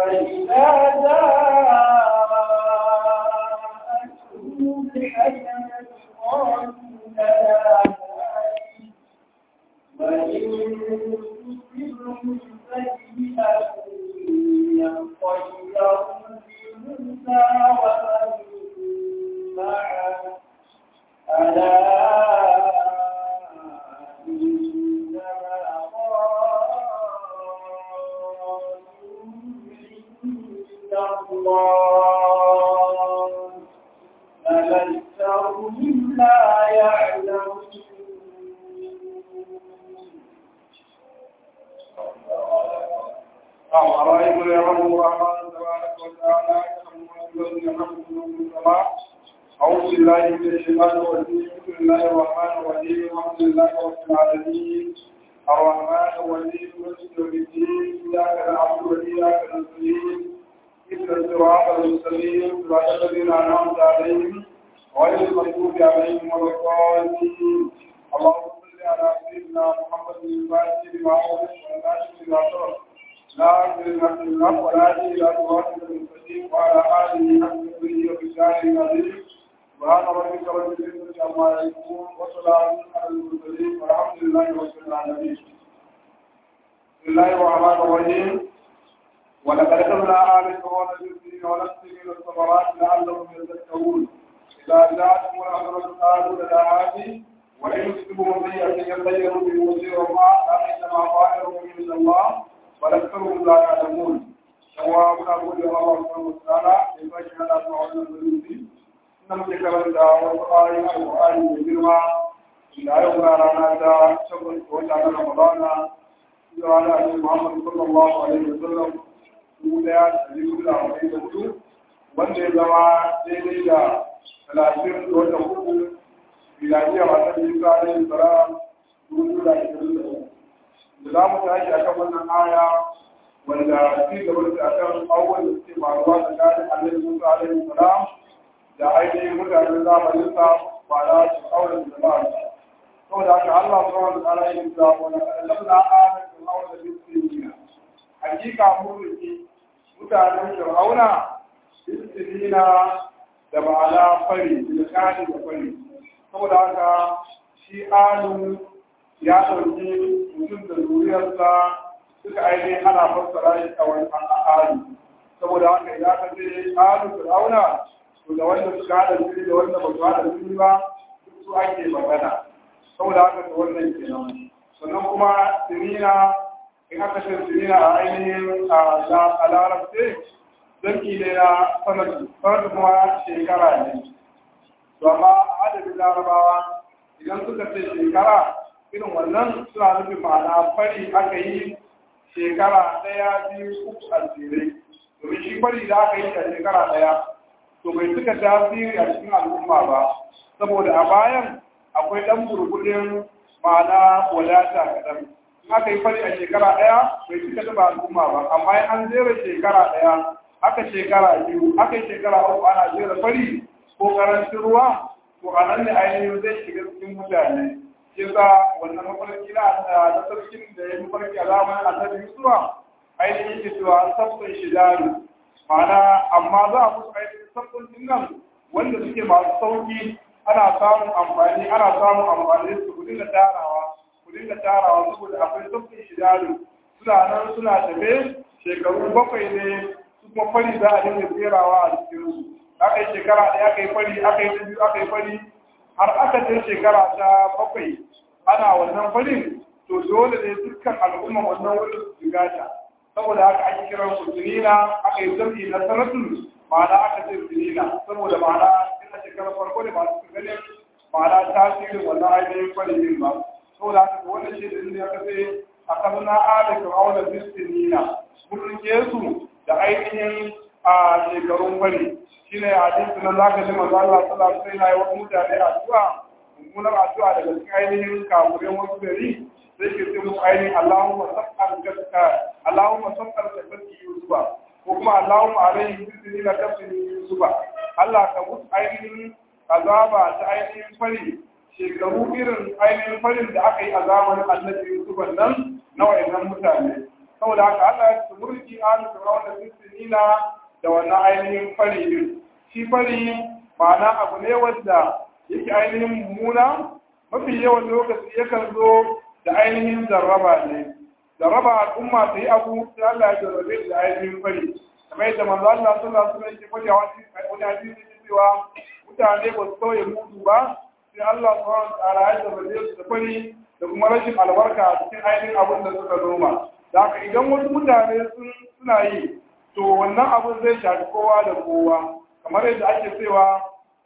فإذا جاءتهم الحسنة قالوا لنا وإن تصبهم سيئة يطيروا بموسى ومن معه ألا إنما طائرهم عند الله بل أكثرهم لا يعلمون أرأيت يرحم الرحمن تبارك وتعالى يرحمكم من السماء أعوذ بالله من الشيطان الرجيم بسم الله الرحمن الرحيم الحمد لله رب العالمين الرحمن الرحيم مالك يوم الدين إياك نعبد وإياك نستعين اهدنا الصراط المستقيم صراط الذين أنعمت عليهم غير المغضوب عليهم ولا الضالين اللهم صل على سيدنا محمد الفاتح لما أغلق والناصر لما سبق لا أجل الحق الحق ولا أجل إلى صراط المستقيم وعلى آله حق قدره وبشاره العظيم سبحان ربك رب العزة عما يصفون وسلام على المرسلين والحمد لله رب العالمين بسم الله الرحمن الرحيم ولقد كتبنا آل فرعون بالسنين ونقص من الثمرات لعلهم يذكرون إذا جاءتهم الأمر قالوا لنا هذه وإن يصبهم سيئة يطيروا بموسى وما إنما طائرهم من الله ولكثرهم لا يعلمون سواء أقول الله سبحانه وتعالى يباشر على أسماء الذنوب إن مذكرا دا وقائم القرآن بالجرمى إلى يوم رانا دا شكر وجعل رمضان وعلى محمد صلى الله عليه وسلم daya da biyu da arba'in da hudu wanda ya zama daidai da talatin da wata hudu miladiyar masu bisa alayhi salam dubu da ashirin da uku da za mu tashi a kan wannan aya wanda ci gaba da akan abubuwan da suke faruwa tsakanin alayhi musa alayhi salam da ainihin mutanen zamanin sa ba da su auren da ba saboda haka Allah subhanahu wa ta'ala ya yi da wani lamna ayatul awla bismillah hakika mulki mutanen fir'auna istilina da ma'ana fari da kani da fari saboda haka shi alu ya ɗauki mutum da zuriyarsa suka aini ana fassara shi a wani alu saboda haka ya ka ce alu fir'auna to da wanda suka haɗa jini da wanda ba su haɗa jini ba duk su ake magana saboda haka da wannan kenan sannan kuma sinina in aka ce sinina a ainihin a larabce zanki ne na sanadu sanadu kuma shekara ne to amma a adadin larabawa idan suka ce shekara irin wannan suna nufin ma'ana fari aka yi shekara ɗaya biyu uku a jere domin shi fari da aka yi a shekara ɗaya to bai suka tasiri a cikin al'umma ba saboda a bayan akwai ɗan burbuɗin ma'ana wadata kaɗan aka yi fari a shekara ɗaya bai cika taɓa al'umma ba amma an jera shekara ɗaya aka shekara biyu aka yi shekara uku ana jera fari ko karancin ruwa to a nan ne ainihin zai shiga cikin mutane shi sa wannan mafarki na na sarkin da ya mafarki a zamanin annabi yusufa ainihin ke cewa sabbin shidaru ma'ana amma za a musu ainihin sabbin nan wanda suke masu sauki ana samun amfani ana samun amfani su ku dinga tarawa ku dinga tarawa saboda akwai sabbin shidaru suna nan suna tafe shekaru bakwai ne su kuma fari za a dinga tserawa a cikin su aka yi shekara ɗaya aka yi fari aka yi biyu aka yi fari har aka ce shekara ta bakwai ana wannan farin to dole ne dukkan al'umma wannan wurin su shiga ta saboda haka ake kiran su sinina aka yi zambi na sanatun ma'ana aka ce sinina saboda ma'ana ina shekarar farko ne masu ganin ma'ana tasirin wannan ainihin fari din ba saboda haka wannan shi da ya kace a kan na ada fir'auna bisinina mun rike su da ainihin a shekarun fari shine hadisi nan zaka ji manzo Allah sallallahu alaihi wasallam ya yi mutane addu'a mummunar addu'a daga cikin ainihin kafurin wasu gari sai ke ce musu ainihin Allahumma sab'al gaska Allahumma sab'al gaski Yusufa ko kuma Allahumma alaihi bisni la tafsini Yusufa Allah ka musu ainihin azaba ta ainihin fari shekaru irin ainihin farin da aka yi a zamanin annabi Yusufa nan na wayannan mutane saboda haka Allah ya ce murki alu fir'auna bisinina da wannan ainihin fari din shi fari ma'ana abu ne wanda yake ainihin mummuna mafi yawan lokaci yakan zo da ainihin jarraba ne jarraba al'umma ta yi abu sai Allah ya jarrabe da ainihin fari kamar yadda manzo Allah sallallahu alaihi wasallam yake faɗi a wani hadisi yake cewa mutane ba su sauye mutu ba sai Allah subhanahu wa ta'ala ya jarrabe su da fari da kuma rashin albarka a cikin ainihin abin da suka noma da haka idan wasu mutane suna yi to wannan abin zai shafi kowa da kowa kamar yadda ake cewa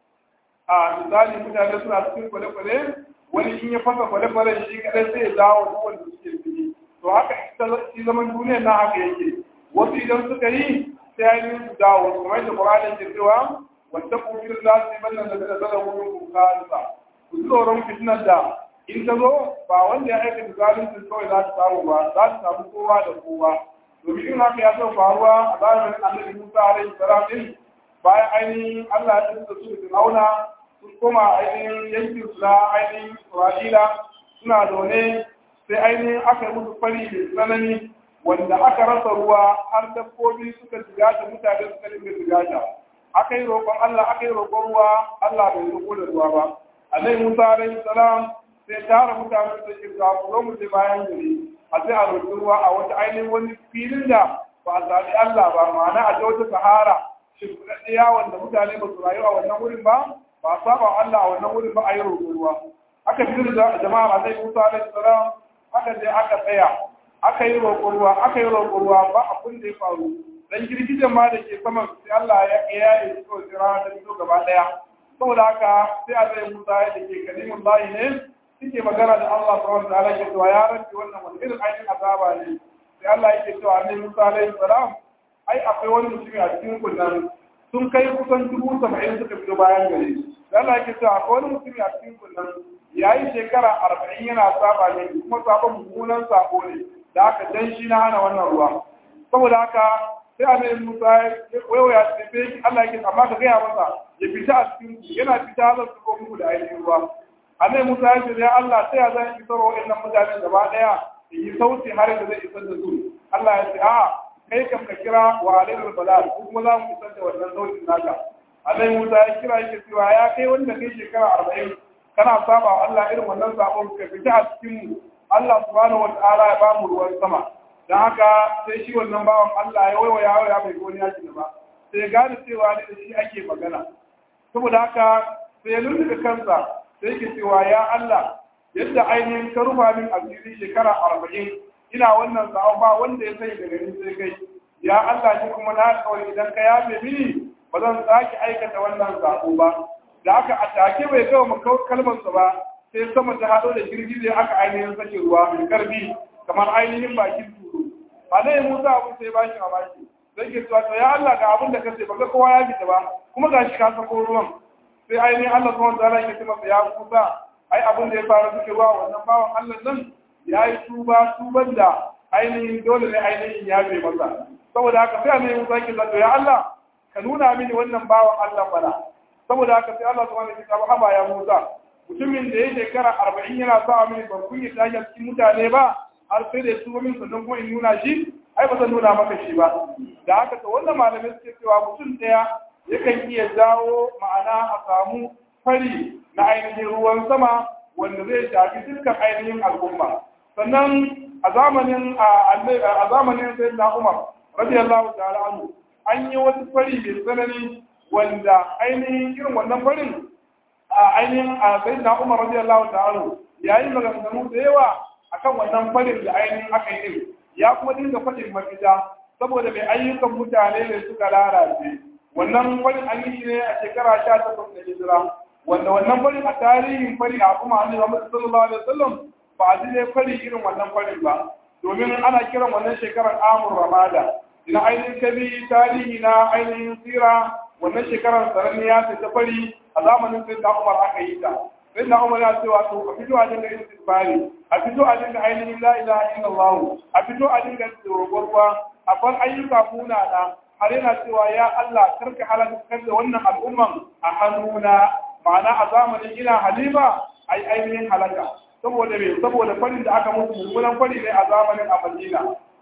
a misali mutane suna cikin kwale-kwale wani in ya fasa kwale-kwale shi kadai sai ya dawo duk wanda suke ciki to haka shi zaman duniyar na haka yake wasu idan suka yi sai ya yi su dawo kamar yadda Qur'ani ke cewa wanda ku fi lati banna da da da wurin ku kalisa ku tsoron fitnar da in ta zo ba wanda ya aikata zalunci kawai za ta samu ba za ta samu kowa da kowa domin in haka ya zo faruwa a zamanin Annabi Musa alaihi salam din bayan ainihin Allah ya tsaya su da Fir'auna sun koma ainihin yankin su na ainihin Isra'ila suna zaune sai ainihin aka yi musu fari mai tsanani wanda aka rasa ruwa har dabbobi suka jigata mutane suka dinga jigata aka yi roƙon Allah aka yi roƙon ruwa Allah bai roƙo da ruwa ba Annabi Musa alaihi salam sai tara mutane da ke za ku zo mu je bayan gari a sai a roƙi ruwa a wata ainihin wani filin da ba a zaɓi Allah ba ma'ana a je wata sahara shimfiɗaɗɗiya wanda mutane ba su rayu a wannan wurin ba ba a saba Allah a wannan wurin ba a yi roƙo ruwa aka fi da jama'a a zai musa alaihi salam aka je aka tsaya aka yi roƙo ruwa aka yi roƙo ruwa ba abin da ya faru dan girgijen ma da ke saman sai Allah ya ya yi so jira da fito gaba ɗaya saboda haka sai a zai musa ya ke kalimun layi ne suke magana da Allah subhanahu wa ta'ala ke cewa ya rabbi wannan wani irin aikin azaba ne sai Allah yake cewa ne Musa alaihi salam ai akwai wani mutumi a cikin kunnan sun kai kusan dubu saba'in suka fito bayan gari da Allah yake cewa akwai wani mutumi a cikin kunnan ya yi shekara arba'in yana saba ne kuma sabon mummunan sabo ne da aka dan shi na hana wannan ruwa saboda haka sai annabi Musa ya waya sai Allah yake amma ka gaya masa ya fita a cikin ku yana fita zan su muku da ainihin ruwa annabi Musa ya ce ya Allah sai ya zan isar wa wannan mutane gaba daya yi sauti har da zai isar da su Allah ya ce a kai kam ka kira wa alaikul balal ko kuma za mu isar da wannan sautin naka Allah Musa ya kira yake cewa ya kai wanda kai shekara arba'in kana saba wa Allah irin wannan sabon ka fita a cikin mu Allah subhanahu wa ta'ala ya ba mu ruwan sama dan haka sai shi wannan bawan Allah ya waiwa ya ya bai goni ya ba sai ya gane cewa ne da shi ake magana saboda haka sai ya lulluɓe kansa sai yake cewa ya Allah yadda ainihin ka rufa min asiri shekara arba'in ina wannan sa'o ba wanda ya sani daga ni sai kai ya Allah shi kuma na kawai idan ka yafe mini ba zan sake aikata wannan sa'o ba da aka atake bai kawo mu kalmar sa ba sai sama ta hado da girgije aka ainihin sake ruwa mai karfi kamar ainihin bakin turo alai Musa abu sai ba shi mamaki sai ke cewa ya Allah ga abin da kace baka kowa ya fita ba kuma gashi ka sako ruwan sai ainihin Allah subhanahu wa ta'ala yake cewa ya Musa ai abin da ya faru suke ruwa wannan bawan Allah nan ya yi tuba tuban da ainihin dole ne ainihin ya bai masa saboda haka sai annabi Musa ke zato ya Allah ka nuna mini wannan bawan Allah bana saboda haka sai Allah subhanahu wa ta'ala haba ya Musa mutumin da ya shekara arba'in yana sa mini ban kun yi tashi cikin mutane ba har sai da tuba min sannan kuma in nuna shi ai ba zan nuna maka shi ba da haka to wannan malamai suke cewa mutum ɗaya yakan iya jawo ma'ana a samu fari na ainihin ruwan sama wanda zai shafi dukkan ainihin al'umma sannan a zamanin a zamanin sai na umar radiyallahu ta'ala anhu an yi wasu fari mai tsanani wanda ainihin irin wannan farin a ainihin a sai na umar radiyallahu ta'ala ya yi maganganu da yawa akan wannan farin da ainihin aka yi ya kuma dinga faɗin mafita saboda mai ayyukan mutane ne suka lalace wannan farin an yi ne a shekara sha takwas da hijira wanda wannan farin a tarihin fari a kuma annabi Muhammad sallallahu alaihi wasallam ba a ji dai fari irin wannan farin ba domin ana kiran wannan shekarar amur ramada ina ainihin kabi tarihi na ainihin sira wannan shekarar saraniya ta ta fari a zamanin sai da Umar aka yi ta sai da Umar ya ce wato a fito a dinga istighfari a fito a dinga ainihin la ilaha illallah a fito a dinga roƙon a bar ayyuka munana har yana cewa ya Allah karka halakar da wannan al'umman a hannuna ma'ana a zamanin ina halima ai ainihin halaka saboda me saboda farin da aka musu mummunan fari ne a zamanin a Madina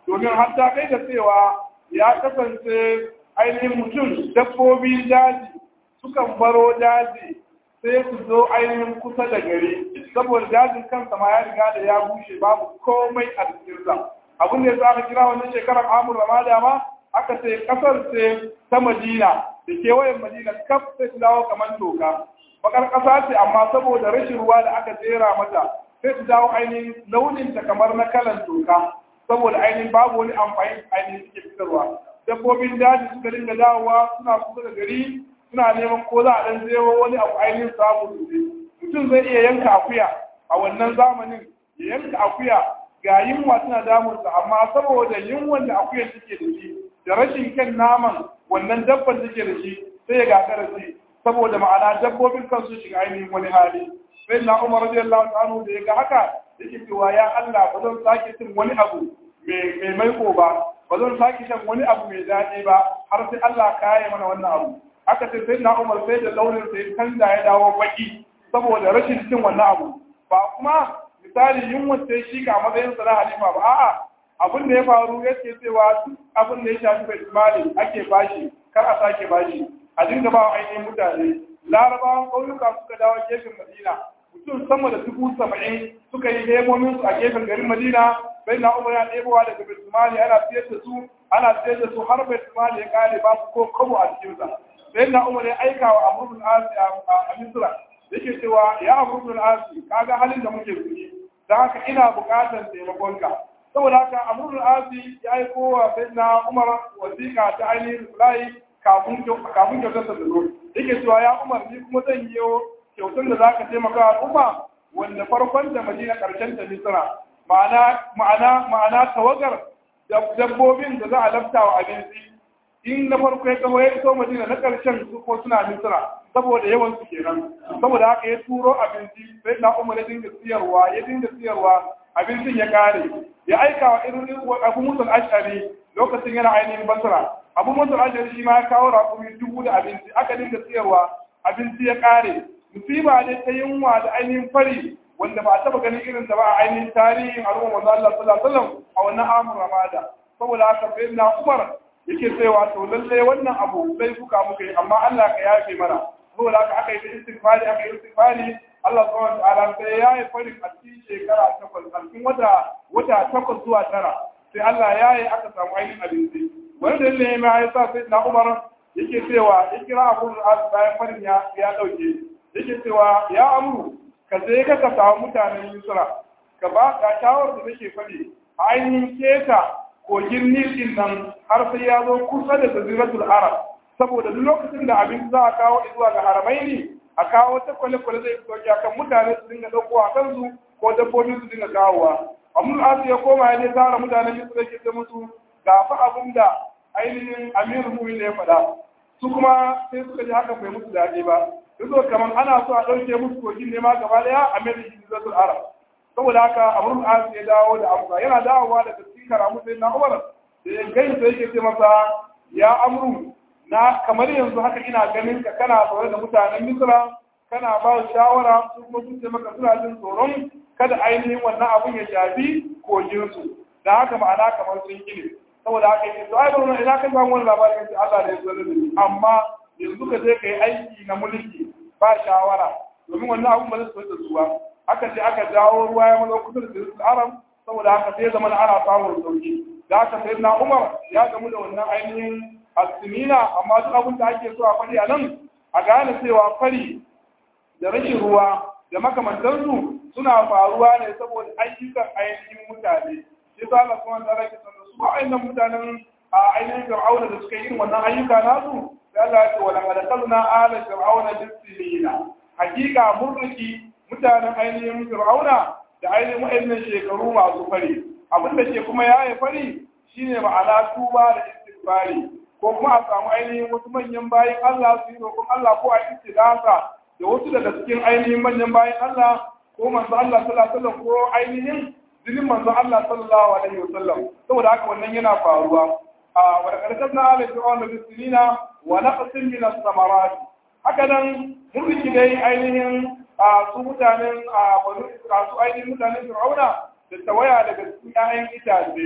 domin har ta kai da cewa ya kasance ainihin mutum dabbobin daji sukan baro daji sai su zo ainihin kusa da gari saboda dajin kansa ma ya riga da ya bushe babu komai a cikinsa abin da ya sa aka kira wannan shekarar amur ramada ma aka ce kasar ce ta madina da kewayen madina kaf sai su dawo kamar toka bakar kasa ce amma saboda rashin ruwa da aka jera mata sai su dawo ainihin launin ta kamar na kalan toka saboda ainihin babu wani amfani ainihin suke fitarwa dabbobin daji suka dinga dawowa suna kusa da gari suna neman ko za a dan zewo wani abu ainihin samu sosai mutum zai iya yanka akuya a wannan zamanin ya yanka akuya ga yunwa suna damunsa amma saboda yunwan da akuyar take da shi da rashin kyan naman wannan dabban take da shi sai ya gagara shi saboda ma'ana dabbobin kansu shiga ainihin wani hali sai na umar radiyallahu ta'ala da ya ga haka yake cewa ya Allah ba zan sake cin wani abu mai maiko ba ba zan sake shan wani abu mai daɗi ba har sai Allah ka yi mana wannan abu aka ce sai na umar sai da launin sai canza ya dawo baki saboda rashin cin wannan abu ba kuma misali yunwa sai shi ga matsayin sa na halima ba a'a abin da ya faru yake cewa duk abin da ya shafi bai mali ake bashi kar a sake bashi a dinga ba ainihin mutane larabawan ƙauyuka suka dawo gefen madina mutum sama da dubu saba'in suka yi lemomin su a gefen garin madina bai na umar ya ɗebowa daga bai ana siyar da su ana siyar da su har bai ya kare ba su ko kabo a cikinsa sai na umar ya aika wa amurbin asi a misra yake cewa ya amurbin asi kaga halin da muke ciki da haka ina buƙatar taimakonka saboda haka amurbin asi ya aiko wa sai na umar wasiƙa ta ainihin sulai kafin kyautar da zo yake cewa ya umar ni kuma zan yi kyautar da za ka taimaka al'umma wanda farkon da madina ƙarshen ta misra ma'ana ma'ana ma'ana tawagar dabbobin da za a lafta wa abinci in na farko ya taho ya iso madina na ƙarshen su ko suna misra saboda yawan su kenan saboda haka ya turo abinci sai na umar ya dinga siyarwa ya dinga siyarwa abincin ya kare ya aika wa irin abu musul ashari lokacin yana ainihin basra abu musul ashari shi ma ya kawo raƙumi dubu da abinci aka dinga siyarwa abinci ya kare musiba ne ta yunwa da ainihin fari wanda ba a taba ganin irin da ba a ainihin tarihin al'umma manzo Allah sallallahu alaihi wasallam a wannan amur ramada saboda haka sai na umar yake cewa to lalle wannan abu sai fuka muka yi amma Allah ka yafe mana saboda haka aka yi ta istighfari aka yi istighfari Allah subhanahu wa ta'ala sai ya yi farin a cikin shekara takwas a cikin wata wata takwas zuwa tara sai Allah ya yi aka samu ainihin abinci wani dalilin ne ya sa sai na Umar yake cewa ya kira Abu al bayan farin ya ya dauke yake cewa ya amuru ka je ka ka samu mutanen Yusra ka ba ka shawar da nake faɗi a ainihin keta kogin Nil din nan har sai ya zo kusa da Jaziratul Arab saboda duk lokacin da abin za a kawo zuwa ga haramaini a kawo ta kwale-kwale zai sauki akan mutane su dinga ɗauko a kansu ko dabbobi su dinga kawowa amma asu ya koma ya ne tara mutanen yusuf da ke ta musu ga fa abin da ainihin amiru mumin da ya faɗa su kuma sai suka ji haka bai musu daɗi ba yanzu kamar ana so a ɗauke musu kogin ne ma gaba ɗaya a mai da shi zatul arab saboda haka amrul asu ya dawo da amsa yana dawowa daga cikin karamu sai na umar da ya gaisa yake ce masa ya amru na kamar yanzu haka ina ganin ka kana zaune da mutanen misra kana ba shawara su kuma sun ce maka suna jin tsoron kada ainihin wannan abun ya shafi koginsu da haka ma'ana kamar sun gine saboda haka yake to ai ba wannan ina ka samu wani labarin yace Allah da ya zo da ni amma yanzu ka je ka yi aiki na mulki ba shawara domin wannan abun ba zai so da zuwa aka je aka jawo ruwa ya mazo kusa da sirrin aram saboda haka sai zaman ana samun sauki da haka sai na Umar ya gamu da wannan ainihin alsimina amma duk abin da ake so a faɗi a nan a gane cewa fari da rashin ruwa da makamantansu suna faruwa ne saboda ayyukan ainihin mutane shi sa Allah kuma da rake sanar su wa'annan mutanen a ainihin fir'auna da suka yi irin wannan ayyuka nasu sai Allah ya ce wala qad qalna ala fir'auna bisilina hakika murriki mutanen ainihin fir'auna da ainihin wa'annan shekaru masu fari abin da ke kuma yaye fari shine ma'ana tuba da istighfari ko kuma a samu ainihin wasu manyan bayan Allah su yi roƙon Allah ko a istidasa da wasu daga cikin ainihin manyan bayan Allah ko manzo Allah sallallahu alaihi wasallam ko ainihin jinin manzo Allah sallallahu alaihi wasallam saboda haka wannan yana faruwa a wa karkar na ala fir'aun da sinina wa naqsin min as-samarat haka nan mun riki dai ainihin a su mutanen a banu su ainihin mutanen fir'auna da tawaya daga cikin ƴaƴan itace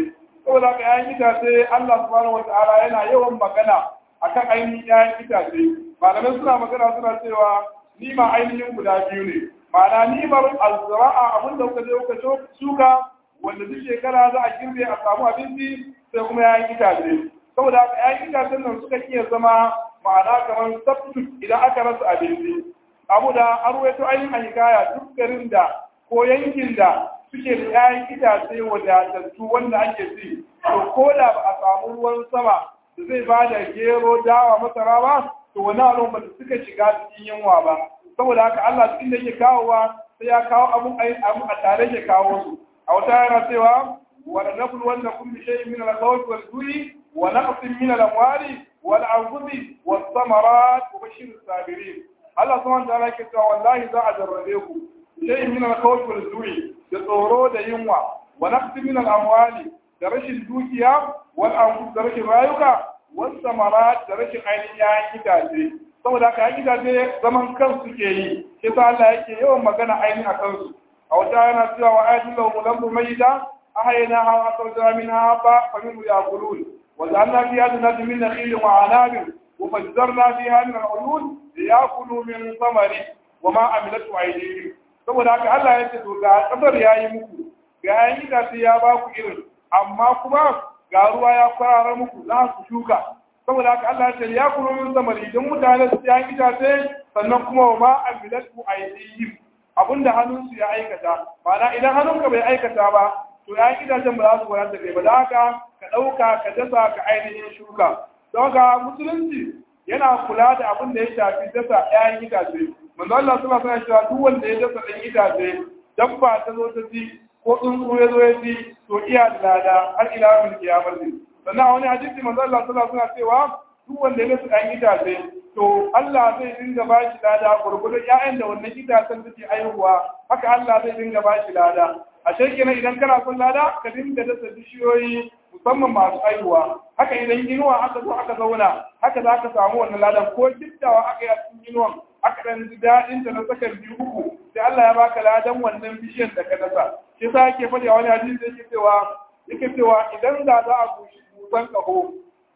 saboda ka yayin itace Allah subhanahu wataala yana yawan magana akan ainihin yayin itace malamai suna magana suna cewa nima ainihin guda biyu ne ma'ana nimar alzira'a abin da kuka je kuka shuka wanda duk shekara za a girbe a samu abinci sai kuma yayin itace saboda haka yayin itacen nan suka iya zama ma'ana kamar substitute idan aka rasa abinci abu da an ruwaito ainihin a hikaya duk garin da ko yankin da suke da yayin itace wadatattu wanda ake ci to ko da ba a samu ruwan sama da zai ba da gero dawa masara ba to wani al'umma da suka shiga cikin yunwa ba saboda haka Allah cikin da yake kawowa sai ya kawo abun a tare ke kawo su a wata yana cewa wa nablu wanda kun bi shay'in min al-khawf wal ju'i wa naqsin min al-amwali wal anfusi was samarat wa bashir as-sabirin Allah subhanahu wa ta'ala yake cewa wallahi za a jarrabe ku shay'in min al-khawf wal ju'i da tsoro da yunwa wa naqsin min al-amwali da rashin dukiya wal anfus da rashin rayuka was samarat da rashin ainihin yayin itace saboda haka yayin itace zaman kansu ke yi shi sa Allah yake yawan magana ainihin a kansu a wata yana cewa wa ayatul lahum lambu mayda ahaynaha wa akhrajna minha ba fa minhu yaqulun wa ja'alna fiha jannatin min nakhil wa anab wa fajjarna fiha min al-uyun liyakulu min thamari wa ma amilatu aydihim saboda haka Allah ya ce to ga kasar yayi muku ga yayin itace ya ba ku irin amma kuma ga ruwa ya kwarara muku za ku shuka saboda haka Allah ya ce ya kuro min zamani idan mutane su ya itace sannan kuma wa ma amilatu aydihim abinda hannunsu ya aikata ma'ana idan hannunka bai aikata ba to ya itacen ba za su wadata kai ba da haka ka ɗauka ka dasa ka ainihin shuka don haka musulunci yana kula da abin da ya shafi dasa ƴaƴan itace manzo Allah suna sana cewa duk wanda ya dasa ɗan itace dabba ta zo ta ci ko tsuntsu ya zo ya ci to iya da lada har ila min kiyamar ne sannan a wani hadisi manzo Allah suna suna cewa duk wanda ya dasa ɗan itace to Allah zai dinga ba shi lada gurgurdan ƴaƴan da wannan itacen suke aihuwa haka Allah zai dinga ba shi lada a kenan idan kana son lada ka dinga dasa bishiyoyi musamman masu aihuwa haka idan inuwa aka zo aka zauna haka za ka samu wannan ladan ko giddawa aka yi a cikin inuwan aka dan ji daɗin ta na tsakar biyu uku sai Allah ya baka ladan wannan bishiyar da ka dasa shi yasa yake faɗi a wani hadisi yake cewa yake cewa idan da za a bushi busan ƙaho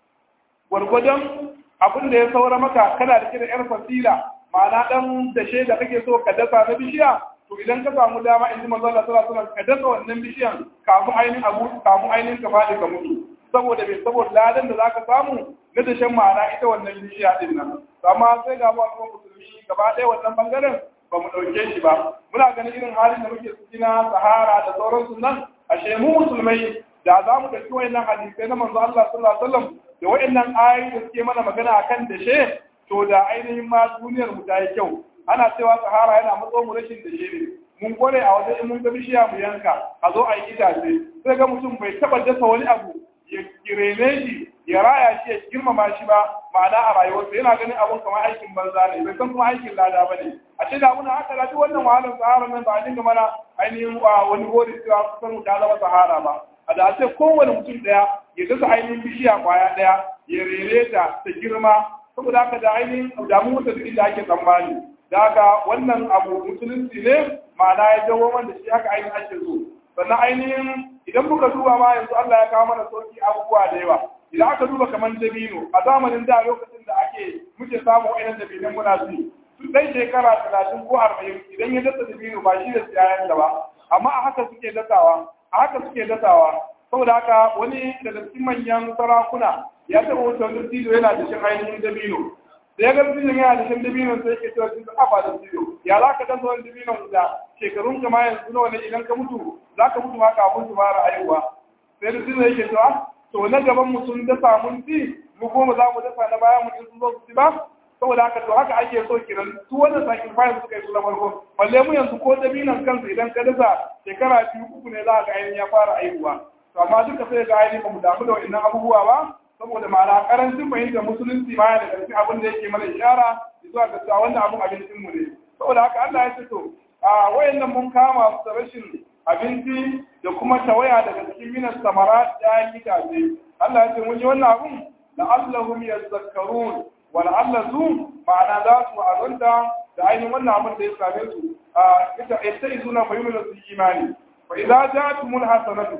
gwargwadon abin da ya saura maka kana da kira yar fasila ma'ana dan dashe da kake so ka dasa na bishiya to idan ka samu dama in ji manzo Allah sallallahu alaihi wasallam ka dasa wannan bishiyan kafin ainihin abu kafin ainihin ka fadi ka mutu saboda bai saboda ladan da zaka samu na dashen ma'ana ita wannan bishiya din nan amma sai ga mu musulmi gaba ɗaya wannan bangaren ba mu ɗauke shi ba muna ganin irin halin da muke ciki na sahara da sauransu nan ashe mu musulmai da za mu ɗauki wayannan hadisai na manzo Allah sallallahu alaihi wasallam da wayannan ayoyi da suke mana magana akan dashe to da ainihin ma duniyar mu ta yi kyau ana cewa sahara yana matso mu rashin dashe ne mun kware a wajen in mun ga bishiya mu yanka a zo a yi itace sai ga mutum bai taba dasa wani abu ya kirene shi ya raya shi ya girmama shi ba ma'ana a rayuwarsa yana ganin abun kamar aikin banza ne bai san kuma aikin lada ba ne a ce da muna haka da duk wannan wahalar sahara nan ba a dinga mana ainihin wani gori cewa kusan mu ta zama sahara ba a da ce kowane mutum daya ya dasa ainihin bishiya kwaya daya ya rere ta ta girma saboda haka da ainihin damu da duk inda ake tsammani da haka wannan abu musulunci ne ma'ana ya jawo wanda shi haka ainihin ake so sannan ainihin idan muka duba ma yanzu Allah ya kawo mana sauki abubuwa da yawa idan aka duba kamar dabino a zamanin da lokacin da ake muke samu wa'annan dabinan muna ci su ɗan shekara talatin ko arba'in idan ya dasa dabino ba shi da siyayen da ba amma a haka suke dasawa a haka suke dasawa saboda haka wani daga cikin manyan sarakuna ya taɓa wuce wani tido yana da shin ainihin dabino da ya ga dabino yana da shin dabino sai ke cewa sun kafa da tido ya za ka dasa wani dabino da shekarun ka ma yanzu nawa ne idan ka mutu za ka mutu ma kafin su fara aihuwa sai da tido yake cewa to na gaban mu sun dasa mun ci mu goma za mu dasa na baya mu in sun zo su ci ba saboda haka to haka ake so kiran su wannan sacrifice suka yi su na farko balle mu yanzu ko dabinan kansa idan ka dasa shekara biyu uku ne za ka ainihin ya fara aihuwa to amma duka sai ga ainihin ba mu damu da wannan abubuwa ba saboda ma'ana karancin fahimtar musulunci ma da karfi abin da yake mana ishara zuwa ga cewa wannan abin abincin mu ne saboda haka Allah ya ce to a wayannan mun kama su da rashin abinci da kuma tawaya daga cikin minas samara da itace Allah ya ce mun yi wannan abun la'allahum yazakkarun wa la'allahu ma'ana za su azanta da ainihin wannan abin da ya same su a ita ita izuna fa yuminu su imani fa idza ja'atumul hasanatu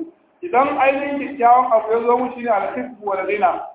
idan ainihin kyakkyawan abu ya zo mushi ne alhibbu wa ladina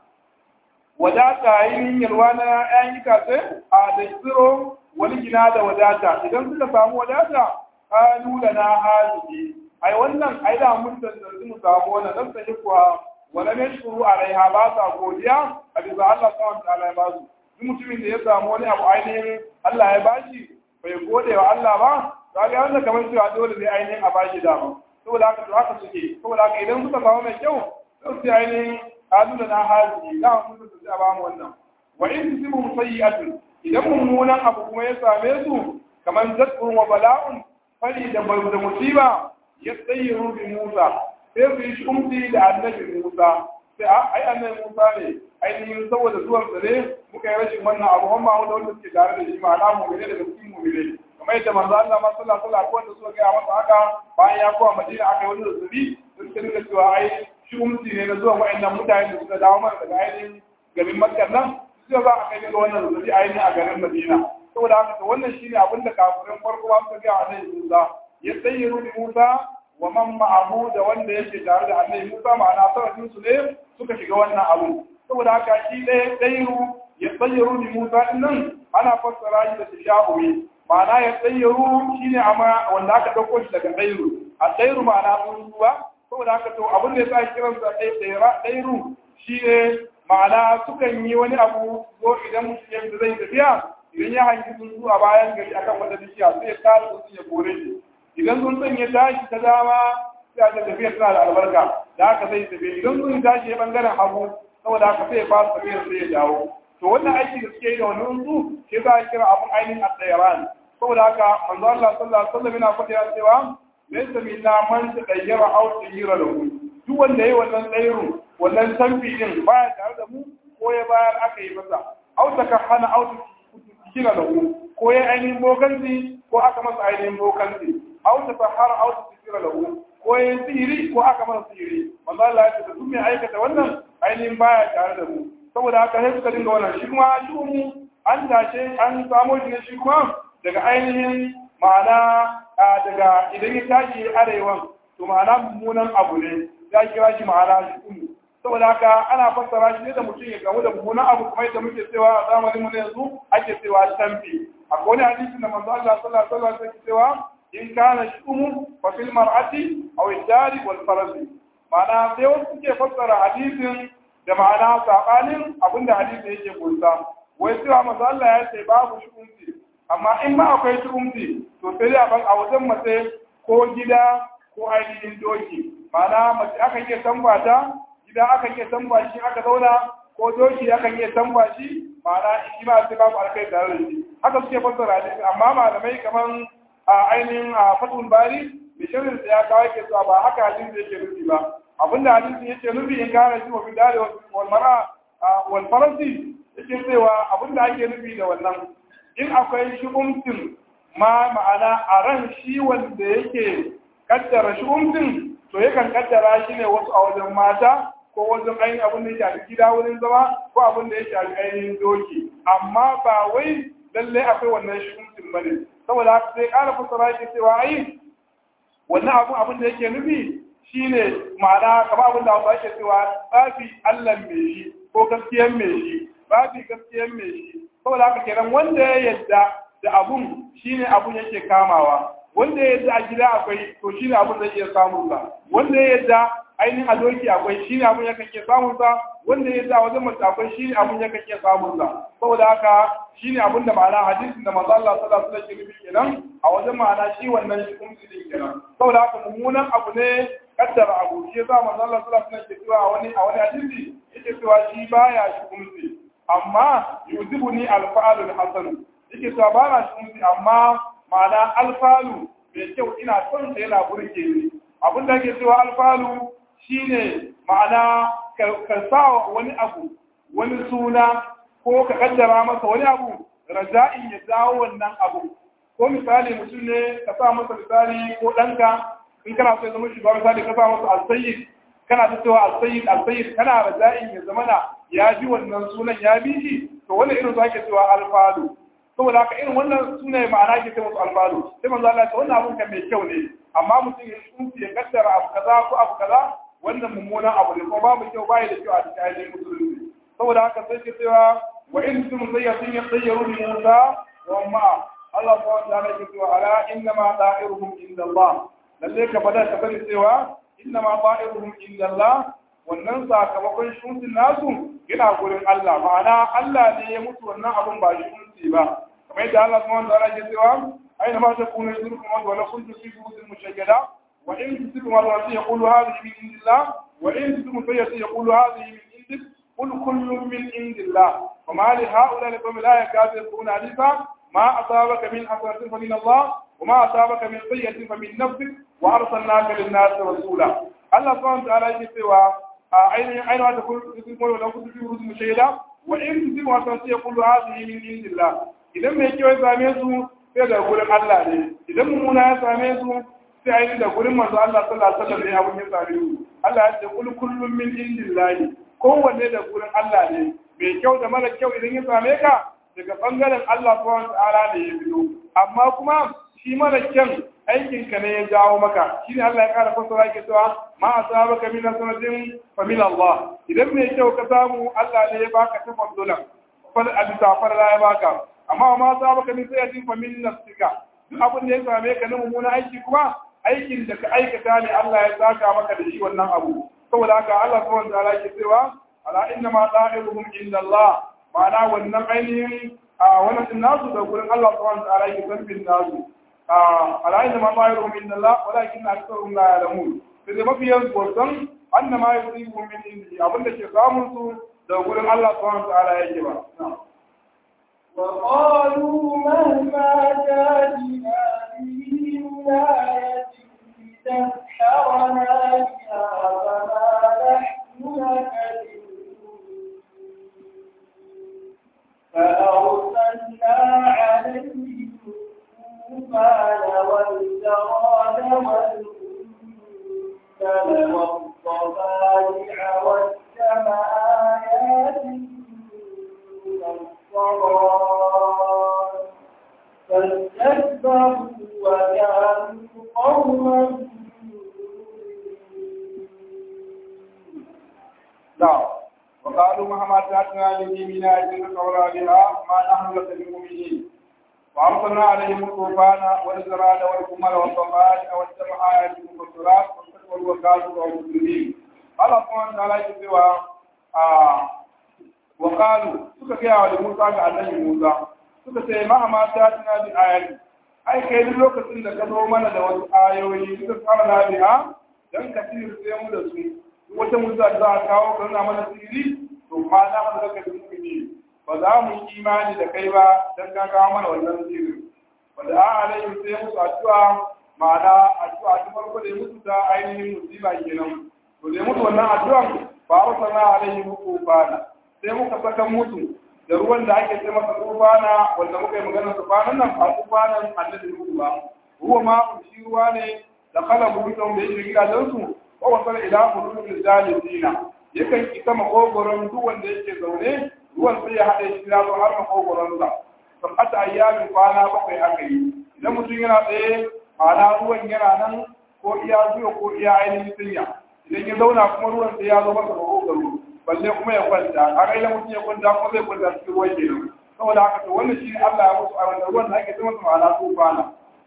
wadata ainihin yalwa na ƴaƴan itace a da tsiro wani gina da wadata idan suka samu wadata kalu lana hazihi ai wannan ai da mun tantance mu samu wannan dan sai kuwa wala ne shuru alaiha ba sa godiya a bisa Allah subhanahu wa ta'ala ya ba su duk mutumin da ya samu wani abu ainihin Allah ya bashi bai gode wa Allah ba kaga wannan kamar cewa dole ne ainihin a bashi dama saboda haka to haka suke saboda haka idan suka samu mai kyau sai su ainihin kalu lana hazihi da mun tantance a ba mu wannan wa in tusibu musayyi'atun idan mummunan abu kuma ya same su kamar zakkun wa bala'un fari da da musiba ya tsayyaru bi Musa sai su yi shumti da annabi Musa sai ai annabi Musa ne ainihin saboda zuwan sa ne muka yi rashin wannan abu amma wanda wanda suke tare da shi ma'ana mu ne daga cikin mu ne kamar yadda manzo Allah ma sallallahu alaihi wasallam wanda suka ga masa haka bayan ya kowa Madina aka yi wani zazzabi sun ta dinga cewa ai shumti ne na zuwan wa'annan mutane da suka dawo mana daga ainihin garin Makka nan sai za a kai ga wannan zazzabi ainihin a garin Madina saboda haka wannan shine abin da kafirin farko ba su ga annabi Musa ya tsayyaru bi Musa wa man ma'ahu da wanda yake tare da annabi Musa ma'ana sanadin su ne suka shiga wannan abu saboda haka shi ɗaya ɗayiru ya tsayyaru bi Musa din nan ana fassara shi da tasha'uwi ma'ana ya tsayyaru shine amma wanda aka dauko shi daga ɗayiru a ɗayiru ma'ana tsuntsuwa saboda haka to abin da ya sa kiransa ɗayiru shine ma'ana sukan yi wani abu zo idan mutum ya zai tafiya idan ya hangi tsuntsu a bayan gari akan wata bishiya sai ya kare tsuntsu ya kore shi idan tsuntsun ya tashi ta dama sai a tafiya tana da albarka da haka zai tafi idan tsuntsun tashi ya bangaren hagu saboda haka sai ya fara tafiyar sai ya dawo to wannan aiki da suke yi da wani tsuntsu shi za a kira abun ainihin a tsayaran saboda haka manzo Allah sallallahu alaihi wasallam yana faɗa cewa laysa minna man tadayyara aw tayyira lahu duk wanda yayi wannan tsayirun wannan tamfi din baya tare da mu ko ya bayar aka yi masa aw takahana aw kila lahu ko ya ainihin bokanci ko aka masa ainihin bokanci aw ta sahara aw ta tsira lahu ko ya sihiri ko aka masa sihiri manzo Allah ya ce duk mai aikata wannan ainihin baya tare da mu saboda haka sai suka dinga wannan shi kuma shi mu an tashe an samo shi ne shi kuma daga ainihin ma'ana daga idan ya tashi arewan to ma'ana mummunan abu ne ya kira shi ma'ana shi kuma saboda haka ana fassara shi ne da mutum ya gamu da mummunan abu kuma yadda muke cewa a zamanin mu yanzu ake cewa tamfi akwai wani hadisi da manzo Allah sallallahu alaihi wasallam yake cewa in kana shumu fa fil mar'ati aw ad-dari wal farasi ma'ana sai wasu suke fassara hadisin da ma'ana sabanin abinda hadisi yake kunsa wai cewa manzo Allah ya ce babu shumti amma in ma akwai shumti to sai a ban a wajen mace ko gida ko ainihin doki ma'ana mace aka iya tambata gida aka iya tamba shi aka zauna ko doki aka iya tamba shi ma'ana shi ma sai babu alkai tare da shi haka suke fassara hadisi amma malamai kaman a ainihin a fatul bari da shirin da ya kawo yake cewa ba haka hadisi yake nufi ba abinda hadisi yake nufi in kana shi wa bidare wal mar'a wal farasi yake cewa abinda ake nufi da wannan in akwai shugumtin ma ma'ana a ran shi wanda yake kaddara shugumtin to yakan kaddara shi ne wasu a wajen mata ko wajen ainihin abin da ya shafi gida wurin zama ko abin da ya shafi ainihin doki amma ba wai lallai akwai wannan shugumtin ba ne saboda haka sai ƙara fassara shi cewa ai wannan abin abin da yake nufi shine ma'ana kamar abin da hausa ake cewa tsafi allah mai shi ko gaskiyan mai shi tsafi gaskiyan mai shi saboda haka kenan wanda ya yadda da abun shine abun yake kamawa wanda ya yadda a gida akwai to shine abun zai iya samun sa wanda ya yadda ainihin a doki akwai shine abun ya iya samun sa wanda ya yadda a wajen mace akwai shine abun ya iya samun sa saboda haka shine abun da ma'ana hadisin da manzo Allah sallallahu alaihi wasallam ke kenan a wajen ma'ana shi wannan shi kuma din kenan saboda haka mummunan abu ne kaddara abu shi yasa manzo Allah sallallahu alaihi wasallam ke cewa a wani a wani hadisi yake cewa shi baya shi kuma amma yuzibuni alfa'alul hasan yake cewa ba na shi amma ma'ana alfalu mai kyau ina son sa yana burge ni abin da ake cewa alfalu shine ma'ana ka sa wani abu wani suna ko ka kaddara masa wani abu raja'in ya dawo wannan abu ko misali mutum ne ka sa masa misali ko ɗanka in kana so ya zama shugaba misali ka sa masa alsayyid kana ta cewa alsayyid alsayyid kana raja'in ya zamana ya bi wannan sunan ya bi shi to wannan irin su ake cewa alfalu saboda haka irin wannan sunaye ma'ana ke ce musu alfalu sai manzo Allah ya ce wannan abun kan mai kyau ne amma mutum ya tsunci ya kaddara abu kaza ko abu kaza wannan mummunan abu ne kuma babu kyau bai da kyau a cikin ainihin musulunci saboda haka sai ke cewa wa in tum sayyatin yatayyaru bi Musa wa ma Allah subhanahu wa ta'ala ke cewa ala inna ma da'iruhum inda Allah lalle ka fada ka sani cewa inna ma da'iruhum inda Allah wannan sakamakon shutin nasu yana gurin Allah ma'ana Allah ne ya mutu wannan abun ba shunti ba kamar yadda Allah subhanahu wa ta'ala ke cewa aina ma takunu yudrukum wa la kuntum fi burutin mushayyada wa in tusibum ma yaqulu hadhihi min indillah wa in tusibum sayyi'atin yaqulu hadhihi min indik قل كل من عند الله وما لهؤلاء القوم لا يكادوا يفقهون حديثا ما أصابك من حسنة فمن الله وما أصابك من سيئة فمن نفسك وأرسلناك للناس رسولا الله سبحانه وتعالى يقول أين أين تقول تقول لو كنت في رؤوس مشيدة وإن تصيب حسنة يقول هذه من عند الله إذا ما يجوا يسامي su sai da gurin Allah ne idan mummuna ya same su sai ainihin da gurin manzo Allah sallallahu alaihi wasallam ne abun ya same su Allah ya ce kul kullum min indillahi kowanne da gurin Allah ne mai kyau da mara kyau idan ya same ka daga bangaren Allah subhanahu ta'ala ne ya biyo amma kuma shi mara kyan aikin ka ne ya jawo maka shine Allah ya kara fasara yake cewa ma asabaka min sanatin fa min Allah idan mai kyau ka samu Allah ne ya baka tafaddulan fal abita farla ya baka amma ma asabaka min sayatin fa min nafsika duk abin da ya same ka na mummunan aiki kuma aikin da ka aikata ne Allah ya saka maka da shi wannan abu saboda haka Allah subhanahu wa ta'ala ke cewa ala inna ma da'iruhum inda Allah ma'ana wannan ainihin a wannan nasu da gurin Allah subhanahu wa ta'ala ke zambin nasu ala inna ma da'iruhum inda Allah walakin aktharuhum la ya'lamun sai dai mafi yanzu wasan anna ma yusibuhum min indi abinda ke samun su da gurin Allah subhanahu wa ta'ala yake ba وقالوا مهما تاتنا به من آية تسحرنا بها فما نحن لك فأرسلنا عليهم الطوفان والجراد والقنبل والضفادع والدم آيات مفصلات فاستكبروا وكانوا قوما نعم وقالوا مهما تاتنا به من آية نصور بها ما نحن لك بمؤمنين وأرسلنا عليهم الطوفان والزراد والقمل والضفادع والدم آيات مفصلات واستكبروا وكانوا قوما مجرمين الله سبحانه وتعالى يقول وقالوا suka gaya wa Musa ga annabi Musa suka ce ma ma ta tana bi ayati ai kai duk lokacin da ka zo mana da wasu ayoyi suka fara na biha dan ka sai mu da su wata musa da za a kawo ka nuna mana sirri to ma na mu daga dukkan ba za mu yi imani da kai ba dan ka kawo mana wannan sirri wanda a alayhi sai musu addu'a ma'ana addu'a ta farko da musu ta ainihin musiba kenan to da musu wannan addu'an ba arsalna alayhi mukufana sai muka saka mutu da ruwan da ake ce masa tufana wanda muka yi magana tufanan nan a tufanan annabi ruwa ba ruwa ma shi ruwa ne da kala burutan da yake gidajen su ko wasal ila bulul zalina yakan isa makogoron duk wanda yake zaune ruwan sai ya haɗe shi da har makogoron sa sabata ayyamin kwana bakwai aka yi idan mutum yana tsaye ma'ana ruwan yana nan ko iya zuwa ko iya ainihin sinya idan ya zauna kuma ruwan sai ya zo masa makogoro balle kuma ya kwanta kaga idan mutum ya kwanta kuma zai kwanta cikin ruwan kenan saboda haka to wannan shi Allah ya musu a wannan ruwan da ake ce masa ma'ana tufana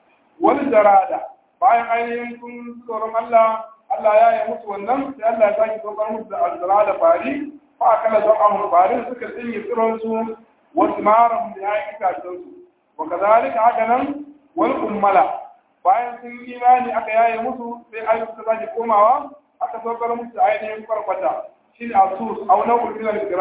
wani jarada bayan ainihin sun tsoron Allah Allah ya yi musu wannan sai Allah ya sake saukar musu da azzara da fari fa akala don amur fari suka tsinye tsiron su wasu maran da ya yi itacen su wa kazalika haka nan wal ummala bayan sun yi imani aka yaye musu sai ayyuka suka sake komawa aka saukar musu da ainihin farfata shi ne asus au nau'in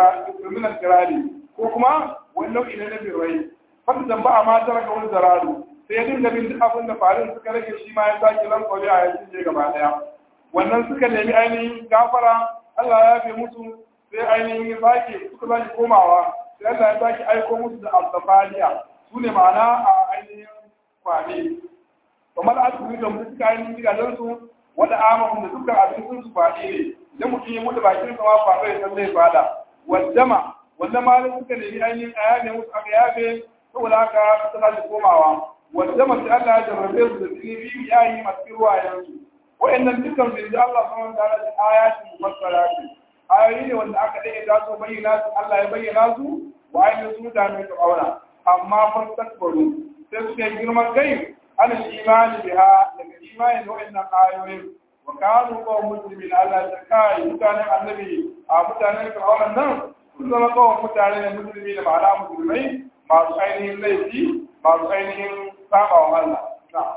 minal kirari ko kuma wani nau'i ne na birrai fata zamba a ma tara ga wani zaradu sai ya dinga bin duk abin da farin suka rage shi ma ya sake lankwabe a yankin je gaba daya wannan suka nemi ainihin gafara Allah ya fi musu sai ainihin ya sake suka sake komawa sai Allah ya sake aiko musu da alzafaniya su ne ma'ana a ainihin kwane kamar asibiti da mutu suka ainihin gidajensu wanda amon da dukkan abincin su kwaɗe ne idan mutum ya mutu bakin sa ma kwaɗo ya san zai fada wajama wanda malin suka nemi ainihin a yabe musu aka yabe saboda haka suka sake komawa wajama sai Allah ya jarrabe su da jini biyu yayi masu ruwayensu wa'annan dukkan su da Allah subhanahu wa ta'ala da ayatin mufassarati ayoyi ne wanda aka dade da su bayyana su Allah ya bayyana su wa ainihin su mutane su aura amma fastakbaru sai suka yi girman kai ana imani biha daga imani da wa'annan ayoyin wa kanu qawm muslimin Allah ta kai mutanen annabi a mutanen fir'auna nan sun zama kawai mutane ne musulmi da ma'ana musulmai masu ainihin laifi masu ainihin saba wa Allah na'am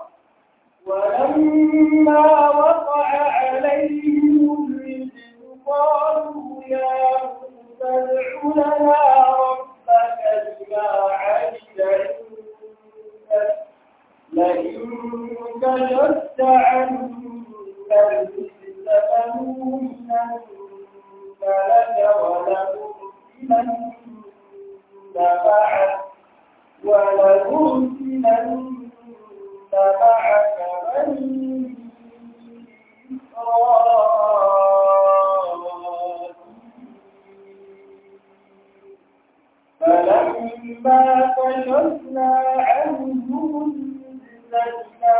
ولما وقع عليهم الرجل قالوا يا موسى ادع لنا ربك بما عهد عندك لئن كشفت عنا الرجل فنؤمنن لك ولنرسلن معك ولنرسلن معك بني إسرائيل فلما كشفنا عنهم الزنا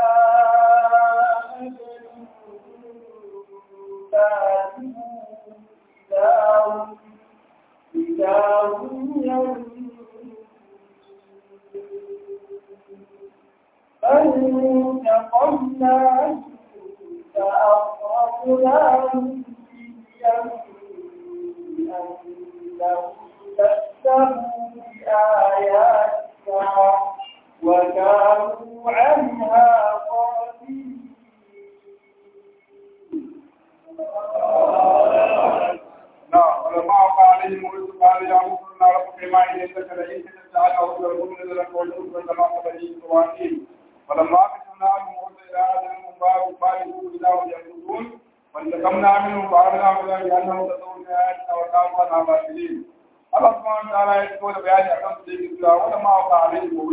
إذا هم ينظرون فانتقمنا فأغرقناهم في اليم أنهم كذبوا بآياتنا وكانوا عنها غافلين نعم ولما وقع عليهم الرزق قال يا موسى ان ربك ما اليك لئن كتبت عنه لأكونن لك والأرض كما بني إسرائيل فلما كتبنا عنهم موسى إلى أجل مبارك بالغوا إلى هم يأخذون فانتقمنا منهم فأخذناهم إلى بأنهم كذبوا بآياتنا وكانوا عنها غافلين Allah subhanahu wa ta'ala ya fito da bayani akan su yake cewa wanda ma waka alaihi wa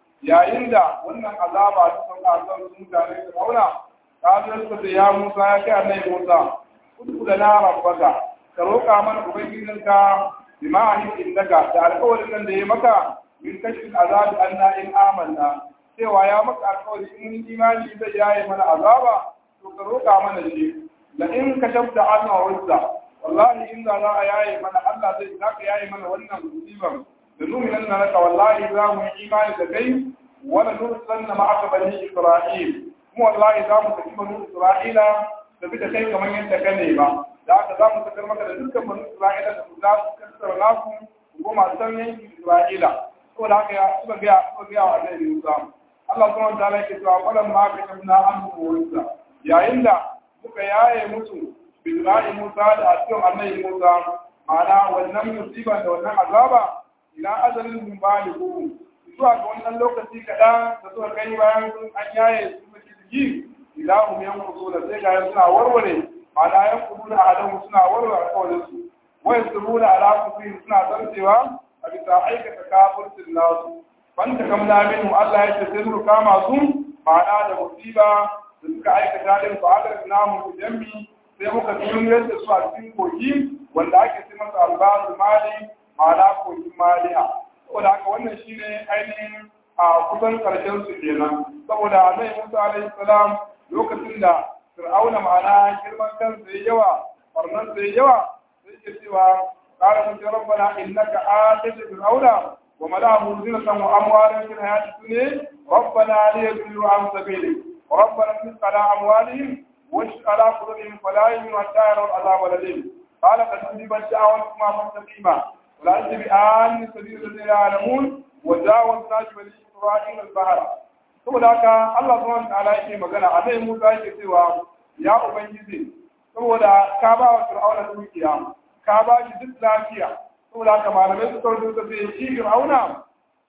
yayin da wannan azaba ta sauka a kan mutane da kauna ta zo suka ce ya Musa ya kai annabi Musa kudu da na rabbaka ka roƙa mana ubangijinka bima ahin innaka da alƙawarin nan da ya maka min kashfin azabi anna in amanna cewa ya maka alƙawari in mun imani zai yaye mana azaba to ka roƙa mana shi la in kashafta anna wazza wallahi in za a yaye mana Allah zai zaka yaye mana wannan musibar da numinan na naka wallahi za mu yi imani da kai wala nursanna ma'aka bani isra'il mu wallahi za mu tafi bani isra'ila da bi da kai kamar yadda ka ne ba da haka za mu sakar maka da dukkan bani isra'ila da za su kasar naku ko masu san yankin isra'ila saboda haka ya suka ga suka ga wa annabi Musa Allah subhanahu wa ta'ala yake cewa qalan ma ka tabna an Musa yayin da muka yaye musu bidra'i Musa da asiyon annabi Musa ma'ana wannan musiba da wannan azaba ila ajalin min balihu zuwa ga wannan lokaci kaɗan da suka kai bayan sun an yaye su mace jiki ila hum yanqudu da sai ga suna warware ma'ana yanqudu da adamu suna warware alƙawarin su wai su runa ala kufrin suna zartewa a bisa aikata kafircin nasu wanda kam na minu Allah ya ce sai su kama su ma'ana da musiba da suka aikata din su aka namu jami sai muka duniyar da su a cikin kogi wanda ake ce masa albarul mali ma'ana kogin maliya saboda haka wannan shine ainihin a kusan karshen su kenan saboda annabi Musa alaihi salam lokacin da Fir'auna ma'ana girman kansa yayi yawa farnan sa yayi yawa sai ke cewa qala mun rabbana innaka atayta fir'auna wa mala'ahu zinatan wa amwalan fil hayati dunya rabbana liyadillu an sabilik ربنا انفق على اموالهم واشق على قلوبهم فلا يؤمنوا حتى يروا العذاب الاليم قال قد اجيبت دعوتكما فاستقيما ولا تتبعان سبيل الذين يعلمون وجاوزنا بني اسرائيل البحر saboda haka Allah subhanahu wa ta'ala yake magana a zai Musa yake cewa ya ubangiji saboda ka ba wa Fir'auna dukiya ka ba shi duk lafiya saboda haka malamai su kawo su ce shi Fir'auna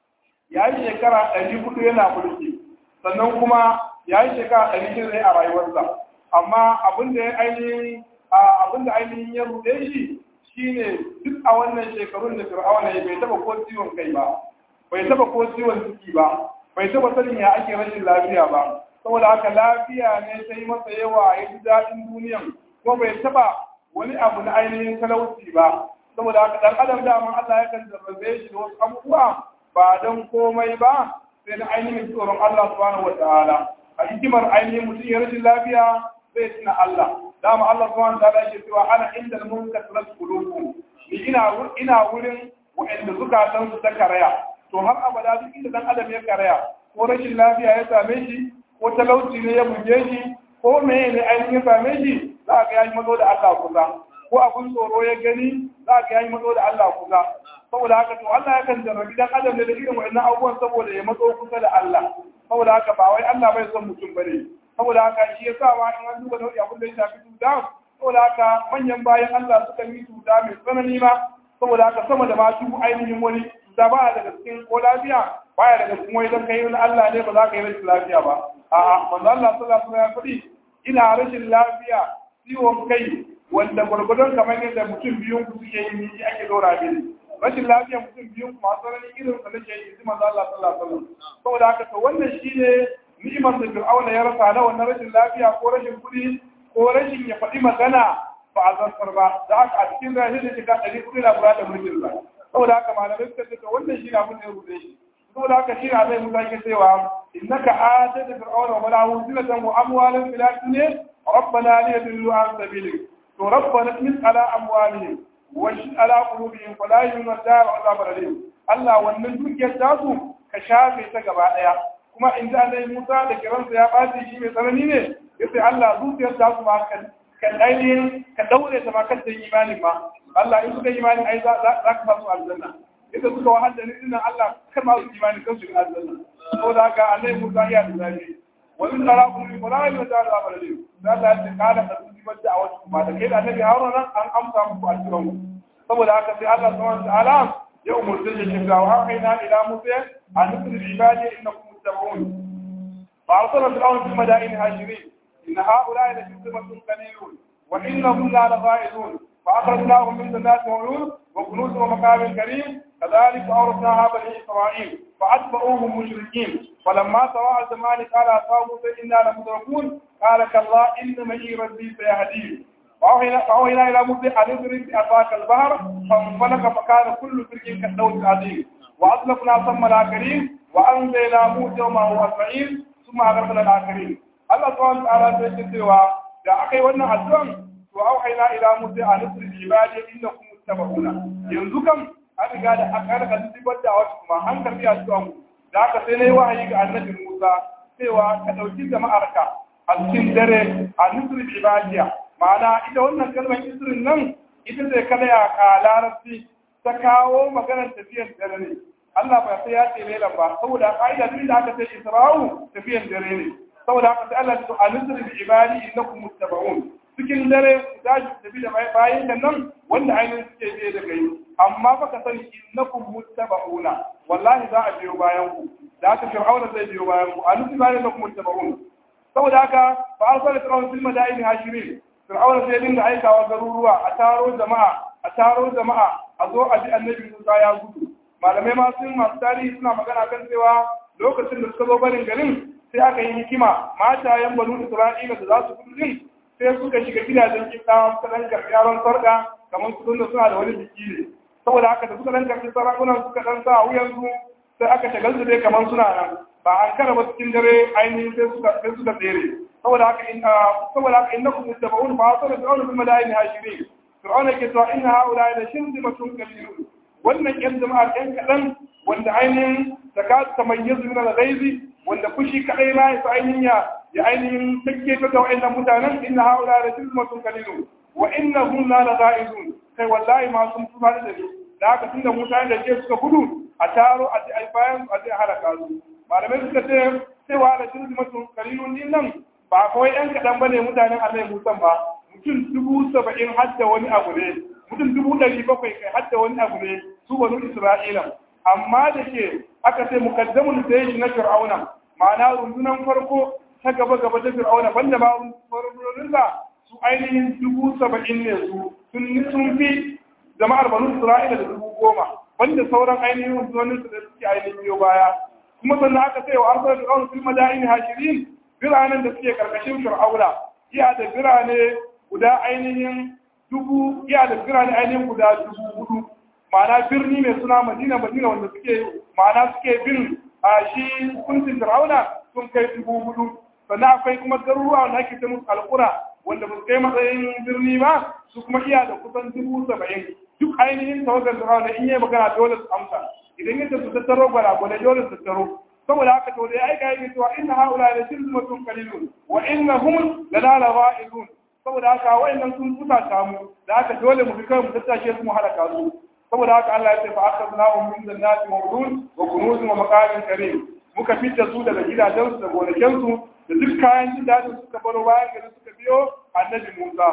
ya yi shekara ɗari hudu yana mulki sannan kuma ya yi shekara ɗari shida a rayuwarsa amma abin da ya ainihin abin da ainihin ya ruɗe shi shine duk a wannan shekarun da fir'auna ya bai taba ko ciwon kai ba bai taba ko ciwon ciki ba bai taba sanin ya ake rashin lafiya ba saboda haka lafiya ne ta yi masa yawa ya ji daɗin duniyan kuma bai taba wani abu na ainihin talauci ba saboda haka dan adam daman Allah ya kan jarrabe shi da wasu abubuwa ba don komai ba sai na ainihin tsoron Allah subhanahu wa ta'ala a hikimar ainihin mutum ya rashin lafiya zai tuna Allah dama Allah subhanahu wa ta'ala yake cewa ana inda mun kasrat qulubuhum ni ina ina wurin wa'anda zukatan su ta karaya to har abada duk inda dan adam ya karaya ko rashin lafiya ya same shi ko talauci ne ya buge shi ko meye ne ainihin ya same shi za ga ya yi mazo da Allah kusa ko abun tsoro ya gani za ga ya yi mazo da Allah kusa saboda haka to Allah ya kan jarrabi dan adam ne da irin wa'annan abubuwan saboda ya matso kusa da Allah saboda haka ba wai Allah bai son mutum bane saboda haka shi yasa ma in an duba nau'i abin da ya shafi cuta saboda haka manyan bayan Allah suka yi cuta mai tsanani ma saboda haka sama da masu ainihin wani cuta ba daga cikin ko lafiya baya daga cikin wani don kai wani Allah ne ba za ka yi rashin lafiya ba a'a manzo Allah sallallahu alaihi wasallam ya faɗi ina rashin lafiya ciwon kai wanda gwargwadon kamar yadda mutum biyun ku suke yi ni ake dora mini rashin lafiya mutum biyun ku masu ranar irin sa nake yi manzo Allah sallallahu alaihi wasallam saboda haka to wannan shine ni'imar da Fir'auna ya rasa na wannan rashin lafiya ko rashin kuɗi ko rashin ya faɗi magana ba a zartar ba da haka a cikin rashin da shiga ɗari kuɗi na kula da mulkin sa saboda haka malamai suka ce to wannan shi ne abin da ya rubuce shi saboda haka shi na zai musa ke cewa innaka atata fir'auna wa malahu zinatan wa amwalan fil ardi rabbana liyadillu an sabilik to rabbana min ala amwalihim wa shi ala qulubihim fala yu'minu da'a azab alim Allah wannan dukiyar tasu ka shafe ta gaba daya kuma in da Allah Musa da kiransa ya bace shi mai tsanani ne yace Allah zuciyar tasu ma kan kan ainihin ka daure ta ma kan ta imani ma Allah in suka imani ai za ka ba su aljanna ita suka wahal da ni'in Allah kan ma su imani kan su aljanna saboda haka Allah Musa ya da zabi wa in tarakum min qara'i wa ta'ala abadim da Allah ya kada da su ba da wasu kuma da kai da Annabi Harun nan an amsa muku aljiran saboda haka sai Allah subhanahu wa ta'ala ya umurta shi cewa wa hayna ila Musa an nusri ibadi innakum muttaqun fa arsala fir'aun fil madaini hashirin inna ha'ula'i la shirzimatun qalilun wa innahum la laghaizun فأخرجناهم من جنات وعيون وكنوز ومقام كريم كذلك أورثناها بني إسرائيل فأتبعوهم مشركين فلما سواء الزمان قال أصحاب موسى إنا لمدركون قال كلا إن معي ربي سيهدين وأوحينا إلى موسى أن اضرب بعصاك البحر فانفلق فكان كل فرق كالدود العظيم وأطلقنا ثم الآخرين وأنزلنا موسى ومعه أجمعين ثم أغرقنا الآخرين الله سبحانه وتعالى سيقول da aka yi wannan addu'an to auhayna ila musa an nusri ibadi innakum muttaba'una yanzu kam an riga da aka rika zubar da wasu kuma an karbi addu'an mu da aka sai nayi wahayi ga annabi Musa cewa ka dauki jama'arka a cikin dare a nusri ibadiya ma'ana ita wannan kalmar isrin nan ita zai kada ya ka larabci ta kawo maganar tafiyar dare ne Allah ba sai ya ce lelan ba saboda ka'ida duk da aka ce Isra'u tafiyar dare ne saboda haka sai Allah ya ce a nusri ibadi innakum muttaba'un cikin dare ku tashi tafi da bayan da nan wanda ainihin suke biye da kai amma fa ka sani innakum muttaba'una wallahi za a biyo bayan ku da haka fir'auna zai biyo bayan ku anusi bayan da kuma muttaba'un saboda haka fa arsala fir'auna fil madaini hashirin fir'auna sai dinga aikawa garuruwa a taro jama'a a taro jama'a a zo a ji annabi Musa ya gudu malamai ma sun masu tarihi suna magana kan cewa lokacin da suka zo barin garin sai aka yi hikima matayen banu Isra'ila da za su gudu din sai suka shiga gidajen kitawa suka dan karɓi yaron sarka kamar su tunda suna da wani biki ne saboda haka da suka dan karɓi sarakunan suka dan sa wuyan su sai aka shagal su dai kamar suna nan ba an kara ba cikin dare ainihin sai suka sai suka tsere saboda haka in saboda haka innakum muttaba'un fa asara fir'auna bil madaini hashirin fir'auna ke cewa inna haula la shirzimatun qalilun wannan yan jama'ar yan kadan wanda ainihin zakat tamayyizu min al-ghaizi wanda fushi kadai ma ya ainihin ya ya ainihin take ta ga wa'annan mutanen inna haula la tilmatun qalilun wa innahum la laghaizun kai wallahi ma sun tuba da ni da haka tunda mutane da ke suka gudu a taro a ji bayan a ji halaka su malamai suka ce cewa la tilmatun qalilun din nan ba kawai yan kadan bane mutanen Allah Musa ba mutum dubu saba'in hadda wani abu ne mutum dubu ɗari bakwai kai hadda wani abu ne su banu Isra'ila amma da ke aka ce mukaddamun da shi na Fir'auna ma'ana rundunan farko ta gaba gaba ta fir'auna banda ba farfarorinsa su ainihin dubu saba'in ne su sun fi jama'ar banu isra'ila da dubu goma banda sauran ainihin rundunonin su da suke ainihin biyo baya kuma sannan aka sai wa arsar fir'auna fil madaini hashirin biranen da suke karkashin fir'auna iya da birane guda ainihin dubu iya da birane ainihin guda dubu hudu ma'ana birni mai suna madina madina wanda suke ma'ana suke bin a shi hukuncin fir'auna sun kai dubu hudu sannan akwai kuma garuruwa wanda ake ce musu alƙura wanda ba su kai matsayin birni ba su kuma iya da kusan dubu saba'in duk ainihin tawagar fir'auna in yi magana dole su amsa idan yadda su tattaro gwalagwale dole su tattaro saboda haka to dai aika yi cewa inna haula la shirmatun qalilun wa innahum la la lawa'idun saboda haka wayannan sun fusata mu da haka dole mu bi kai mu tattace su mu halaka su saboda haka Allah ya ce fa akhadnahum min jannati mawdun wa kunuz wa maqamin karim muka fitta su daga gidajen su da gonakin su da duk kayan jin dadin suka baro bayan gari suka biyo annabi Musa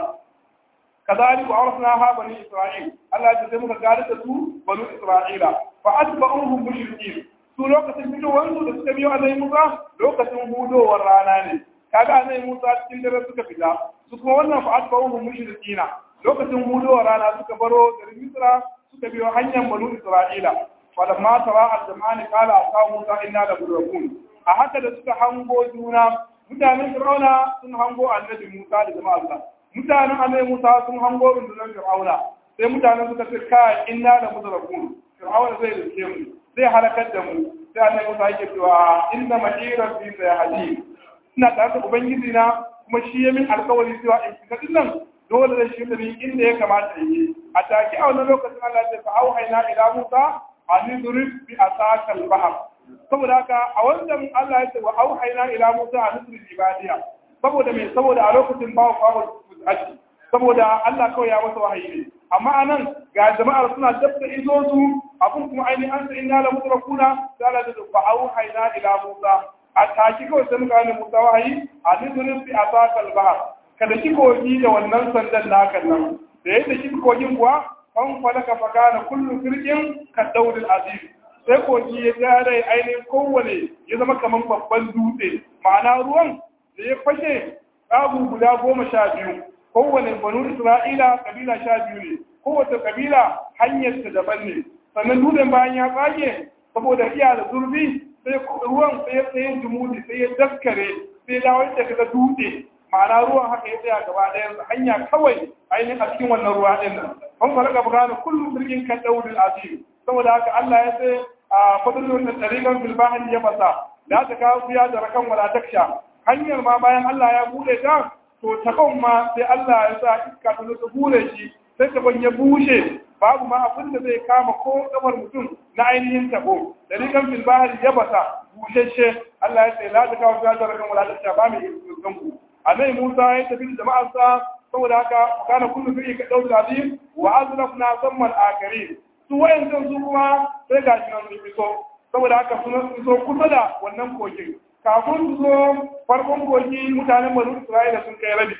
كذلك عرفناها بني إسرائيل الله يجزي muka gari da su banu Isra'ila fa atba'uhum mushrikin su lokacin fitowar da suka biyo annabi Musa lokacin hudowar rana ne kaga annabi Musa cikin dare suka fita su kuma wannan fa atba'uhum mushrikina lokacin hudowar rana suka baro garin Misra suka biyo hanyar banu Isra'ila falamma tara al-jama'ani qala asa Musa inna la mudrakun a haka da suka hango juna mutanen Fir'auna sun hango annabi Musa da jama'arsa mutanen annabi Musa sun hango rundunar Fir'auna sai mutanen suka ce kai inna la mudrakun Fir'auna zai rike mu zai halakar da mu sai annabi Musa yake cewa inna ma'ira fi sayhadi ina tare da ubangiji na kuma shi ya min alkawari cewa in shiga dinnan dole da shi da ni inda ya kamata in yi a take a wannan lokacin Allah ya ce fa auhayna ila Musa an yudrib bi asaka al-bahr saboda haka a wannan Allah ya ce wa auhayna ila Musa an yudrib ibadiya saboda me saboda a lokacin bawo kawo aji saboda Allah kawai ya masa wahayi ne amma anan ga jama'ar suna dabda izo su abun kuma ainihin an sai inna la mudrakuna sai Allah ya ce fa auhayna ila Musa a taki kawai sai muka gane Musa wahayi a nizurin fi asakal bahar kada ki kogi da wannan sandan naka nan da yadda ki kogin kuwa an falaka fakana kullu firqin ka daudil azim sai kogi ya gare ainihin kowane ya zama kamar babban dutse ma'ana ruwan da ya fashe babu guda goma sha biyu kowane banu isra'ila kabila sha biyu ne kowace kabila hanyar ta daban ne sannan dutsen bayan ya tsage saboda iya da zurfi sai ruwan sai ya tsaye jumudi sai ya daskare sai dawo da kaga dutse ma'ana ruwan haka ya tsaya gaba ɗayan hanya kawai ainihin a cikin wannan ruwa ɗin nan an fara ga bukana kullum birgin kan daudin azim saboda haka Allah ya ce a fadlun da tariqan fil bahri ya fasa da ta kawo fiya da rakan wala taksha hanyar ma bayan Allah ya bude ta to takon ma sai Allah ya sa iska ta zo bude shi sai ta ya bushe babu ma abin da zai kama ko kamar mutum na ainihin tabo da rikan fil bahri ya basa bushashe Allah ya ce la ta kawo fiya da rakan wala taksha ba mai iskan ku annabi Musa ya tafi da jama'arsa saboda haka kana kullu fi ka dawud azim wa azrafna samman akari su wayancan su kuma sai ga shi nan su so saboda haka sun so kusa da wannan kogin kafin su zo farkon kogi mutanen banu Isra'ila sun kai rabi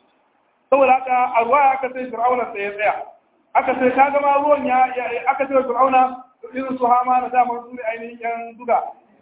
saboda haka a ruwa aka sai Fir'auna sai ya tsaya aka sai ka gama ruwan ya aka sai Fir'auna irin su hama na daman su ne ainihin yan zuga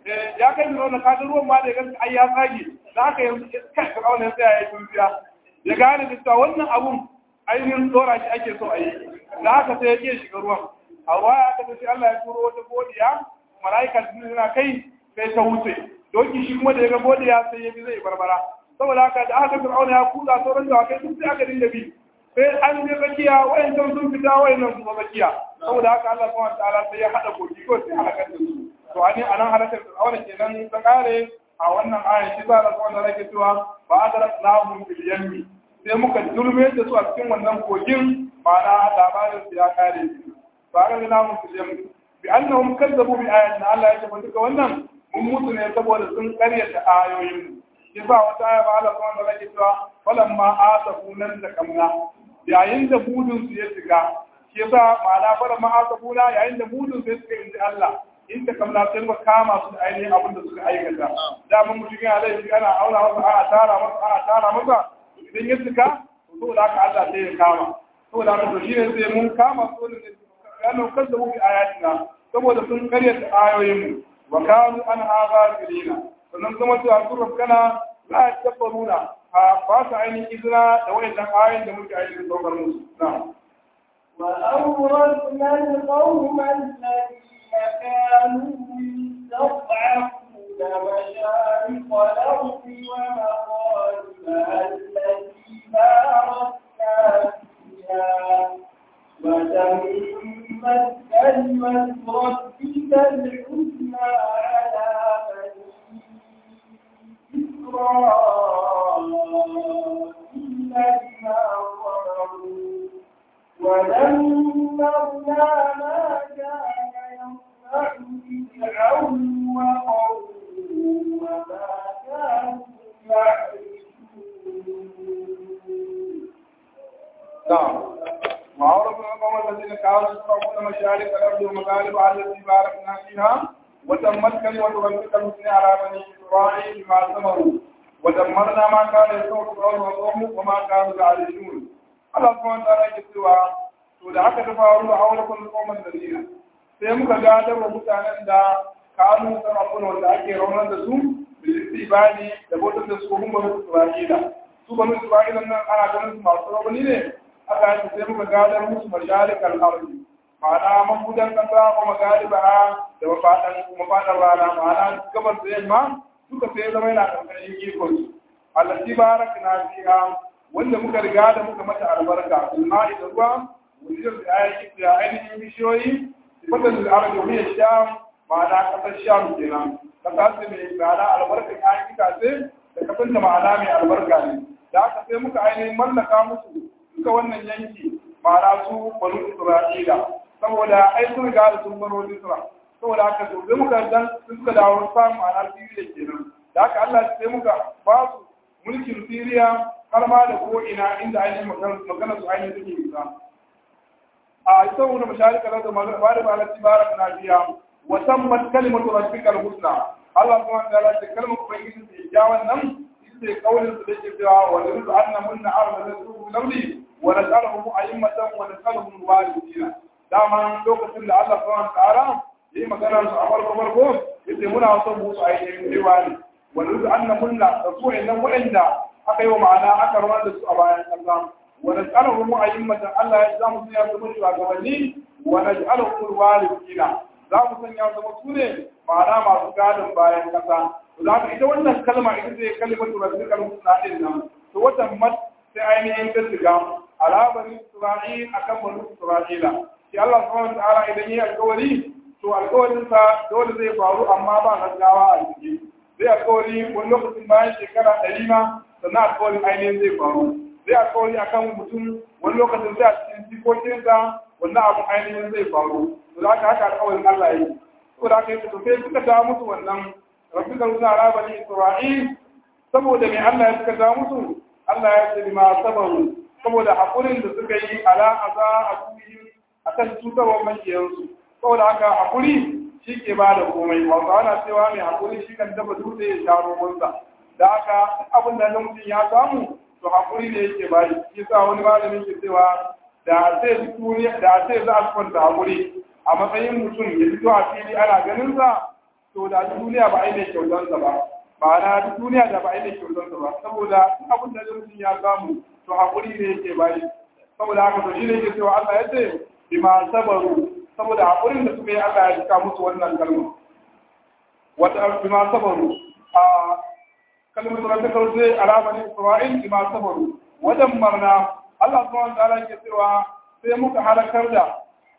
ya kai Fir'auna ka ga ruwan ma da ya ganta ai ya tsage da haka yanzu kai Fir'auna ya tsaya ya yi tunziya ya gane da cewa wannan abun ainihin tsora shi ake so a yi da haka sai ya ke shiga ruwan a ruwa ya aka sai Allah ya turo wata godiya mala'ika na kai sai ta wuce doki shi kuma da ya ga godiya sai ya bi zai barbara saboda haka da aka fir'auna ya kuza sauran da kai sun sai aka dinga bi sai an je tsakiya wayancan sun fita wayannan su tsakiya saboda haka Allah subhanahu wataala sai ya hada koki ko sai halakar da su to ani anan halakar fir'auna kenan ta kare a wannan aya shi za Allah subhanahu wataala ke cewa ba adraknahum bil yammi sai muka dulme da su a cikin wannan kogin ma'ana labarin su ya kare ba adraknahum bil yammi bi annahum kazzabu bi ayatina Allah ya tabbata duka wannan mun mutu ne saboda sun karyata ayoyin yasa wata aya ba Allah subhanahu wa ta'ala cewa falamma asafu nan da kamna yayin da budun su ya shiga shi yasa ma'ana falamma asafu na yayin da budun su ya shiga inda Allah in da kamna sai ba kama su da ainihin abin da suka aikata da mun mutum yana laifi ana aura masa a tara masa a tara masa idan ya shiga to saboda haka Allah sai ya kama saboda haka to shine sai mun kama su ne yana kazzabu bi ayatina saboda sun karyata ayoyin mu wa kanu an haza filina sannan kuma cewa sun rafkana za a tabbaruna a ba su ainihin izina da wayannan ayoyin da muke ainihin saukar musu na وأورثنا القوم الذين كانوا يستضعفون مشارق الأرض ومغاربها التي باركنا فيها وتمت كلمة ربك الحسنى على بني بما صبروا ودمرنا ما كان يصنع فرعون وقومه وما كانوا يعرشون نعم وعرف القوم الذين كانوا يصرفون مشارق الارض ومغاربها التي باركنا فيها وتمت كلمه ربك الحسنى على بني اسرائيل بما صبروا ودمرنا ما كان يصنع فرعون وقومه وما كانوا يعرشون Allah kuma ta rage cewa to da aka ta faru a aure kun koma Madina sai muka gadar wa mutanen da kanu sarrafuna wanda ake raunar da su bil ibadi da bautar da su kuma banu Isra'ila su banu Isra'ila nan ana ganin su masu rauni ne aka yi sai muka gadar musu masharikal ardi ma'ana mabudan kasa ko magariba da mafadan mafadan rana ma'ana gabar da yamma suka sai zama yana karkashin ikon su allati barakna fiha wanda muka riga da muka mata albarka alma'i da ruwa wajen da ayi da ainihin bishiyoyi fatan da arabi wani ya sha ma'ana kasar sham kenan kasa ce mai ma'ana albarka ayi kitace da kasar da ma'ana mai albarka ne da aka sai muka ainihin mallaka musu duka wannan yanki ma'ana su banu isra'ila saboda ai sun riga da sun baro isra saboda haka to sai muka dan suka dawo samu ma'ana siriya kenan da haka Allah sai muka ba su mulkin siriya har ma da ko ina inda ainihin magana su ainihin suke bisa a ita wani masharika da magana ba da balatti barak na biya wa tammat kalimatu rabbikal husna Allah kuma ta race kalmar ubangiji ta ya wannan ita kaulin su dake cewa wa yuridu anna munna arda nasu lawli wa nas'aluhum a'immatan wa nas'aluhum walidina dama lokacin da Allah subhanahu wa ta'ala yayi magana su a farko farko yace muna son mu su ainihin riwani wa yuridu anna munna rasulun nan wa'anda aka yi wa ma'ana aka rawar da su a bayan ƙasa wa naj'aluhum mu'ayyimatan Allah ya zamu sanya su mutu a gabanni wa naj'aluhum warithina za mu sanya su mutu ne ma'ana masu gadon bayan ƙasa to za ka ita wannan kalma ita ce kalimatu rabbikal husna din nan to wata mat sai ainihin ta shiga alabarin Isra'il akan banu Isra'ila shi Allah subhanahu wa ta'ala idan yi alƙawari to alƙawarinsa dole zai faru amma ba gaggawa a ciki zai alƙawari wani lokacin bayan shekara ɗari ma sannan alkawarin ainihin zai faru zai alkawari a kan mutum wani lokacin zai a cikin jikokinsa wannan abin ainihin zai faru to da haka haka alkawarin Allah ya yi to da haka yi to sai suka ta musu wannan rabbi ka rusa ala bani isra'il saboda me Allah ya suka ta musu Allah ya ce ma sabaru saboda hakurin da suka yi ala aza a kuyi akan cutarwar makiyansu saboda haka hakuri shi ke ba da komai hausawa na cewa mai hakuri shi kan dafa dutse ya sha romansa da haka abin da mutum ya samu to hakuri ne yake ba shi yasa wani malamin ke cewa da sai duniya da sai za a kwanta hakuri a matsayin mutum ya fito a fili ana ganin sa to da duniya ba ai mai kyautar sa ba ma'ana duniya da ba ai mai kyautar sa ba saboda abin da mutum ya samu to hakuri ne yake ba shi saboda haka to shi ne yake cewa Allah ya ce bima sabaru saboda hakurin da suka yi Allah ya cika musu wannan kalma wata bima sabaru a kalmar da ta kauce alamanin Isra'il bima sabaru wajen marna Allah subhanahu wa ta'ala ke cewa sai muka halakar da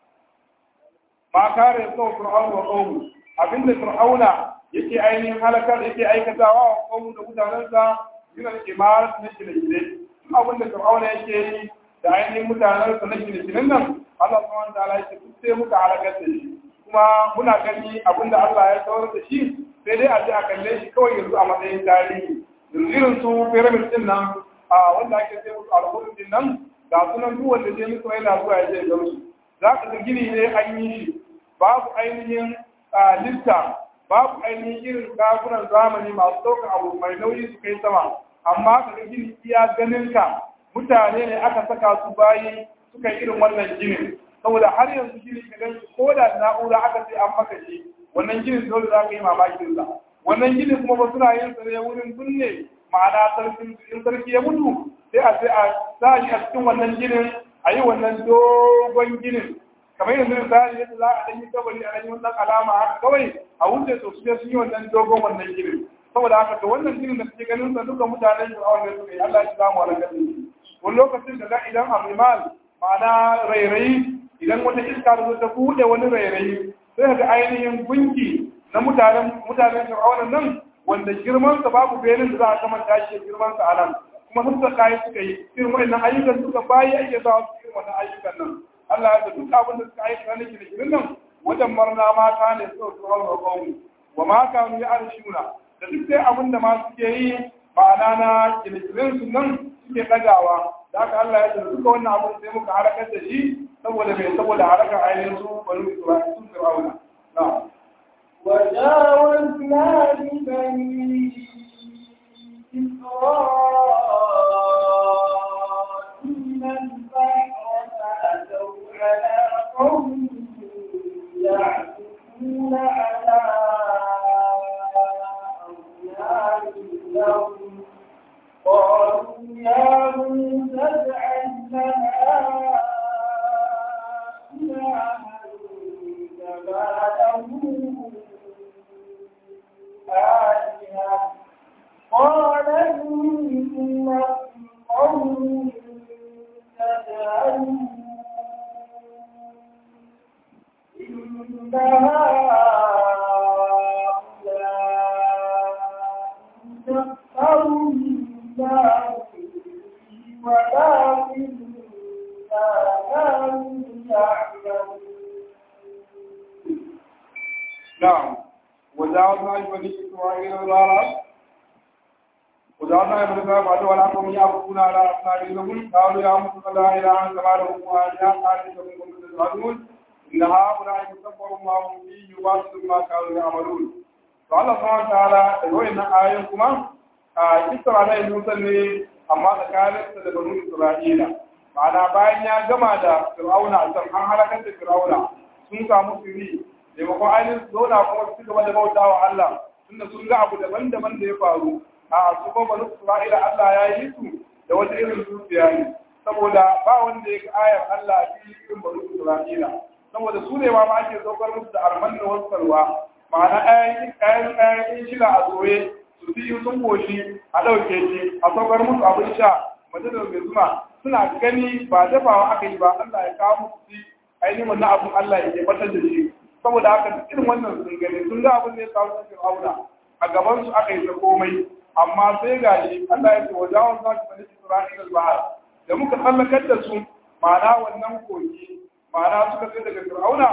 ma kare sau Fir'aun wa qawmu abinda Fir'auna yake ainihin halakar yake aikatawa wa qawmu da mutanensa yana da imarat na gine-gine abinda Fir'auna yake yi da ainihin mutanensa na gine-ginen nan Allah subhanahu wa ta'ala yake duk sai muka halakar da shi kuma muna gani abinda Allah ya tsawar da shi sai dai a ji a kalle shi kawai yanzu a matsayin tarihi yanzu irin su pyramid din nan a wanda ake sai musu alhurin din nan ga sunan duk wanda je musu yana zuwa ya je ga musu za ka ga gini ne an yi shi babu ainihin lifta babu ainihin irin ɗakunan zamani masu ɗaukar abu mai nauyi su kai sama amma ka ga gini iya ganin ka mutane ne aka saka su bayi suka yi irin wannan ginin saboda har yanzu gini ka gan ko da na'ura aka ce an maka shi wannan ginin dole za ka yi mamakin sa wannan ginin kuma ba suna yin sa ne wurin binne ma'ana sarkin in sarki ya mutu sai a sai a sa shi a cikin wannan ginin a yi wannan dogon ginin kamar yanzu misali yadda za a ɗan yi kabari a ɗan yi wannan alama haka kawai a wuce to su je sun yi wannan dogon wannan ginin saboda haka to wannan ginin da suke ganin sa duka mutanen da awon da suka yi Allah ya samu wani gani wani lokacin da ga idan amimal ma'ana rairayi idan wata iska da zo ta buɗe wani rairayi sai ga ainihin gunki na mutanen mutanen fir'aunan nan wanda girmansa babu benin da za a kamanta shi girmansa a nan kuma sun da kayi suka yi irin wannan ayyukan suka bayi ake za su irin wannan ayyukan nan Allah ya da duk abin da suka aika na gine ginin nan wajen marna mata ne suka tsoron roƙon wa ma kanu ya arshuna da duk dai abin da ma suke yi ma'ana na gine ginin su nan suke ɗagawa da haka Allah ya da duka wannan abin sai muka harakar da shi saboda mai saboda harakar ainihin su bani Isra'ila sun fir'auna na'am وجاوزنا ببني إسرائيل البحر فأتوا على قوم يعكفون على أصنام لهم قالوا يا موسى اجعل لنا إلها كما له آلهة قال إنكم قوم تجهلون إن هؤلاء سخروا الله ولكن لا كانوا يعلمون نعم وجاوزنا بني إسرائيل الغارات وجعلنا ابن باب عدو ولا قوم يعبدون على أصنام لهم قالوا يا موسى لا إله إلا كما لهم وآلهة قال إنكم كنتم تجهلون إن هؤلاء يكبر ما هم فيه يواصل ما كانوا يعملون فالله سبحانه وتعالى يقول إن آياتكما kisar alai musa ne amma tsakaninsa da banu isra'ila ma'ana bayan ya gama da fir'auna can an halakar da fir'auna sun samu firi maimakon ainihin su zauna kuma su gaba da bauta wa Allah tunda sun ga abu daban-daban da ya faru a su kuma banu isra'ila Allah ya yi su da wata irin zuciya ne saboda ba wanda ya ga ayar Allah a cikin irin banu isra'ila saboda su ne ma ma ake saukar musu da arman da wasarwa ma'ana ayan ayan shila a zoye su fi sun goshi a ɗauke shi a saukar musu abin sha majalar mai zuma suna gani ba dafawa aka yi ba Allah ya kawo musu shi ainihin wannan abin Allah ya tabbatar da shi saboda haka duk irin wannan sun gani sun ga abin da ya kawo cikin auna a gaban su aka yi ta komai amma sai ga shi Allah ya ce wa jawon za su bani Isra'ila bahar da muka tsallakar da su ma'ana wannan kogi ma'ana suka sai daga Fir'auna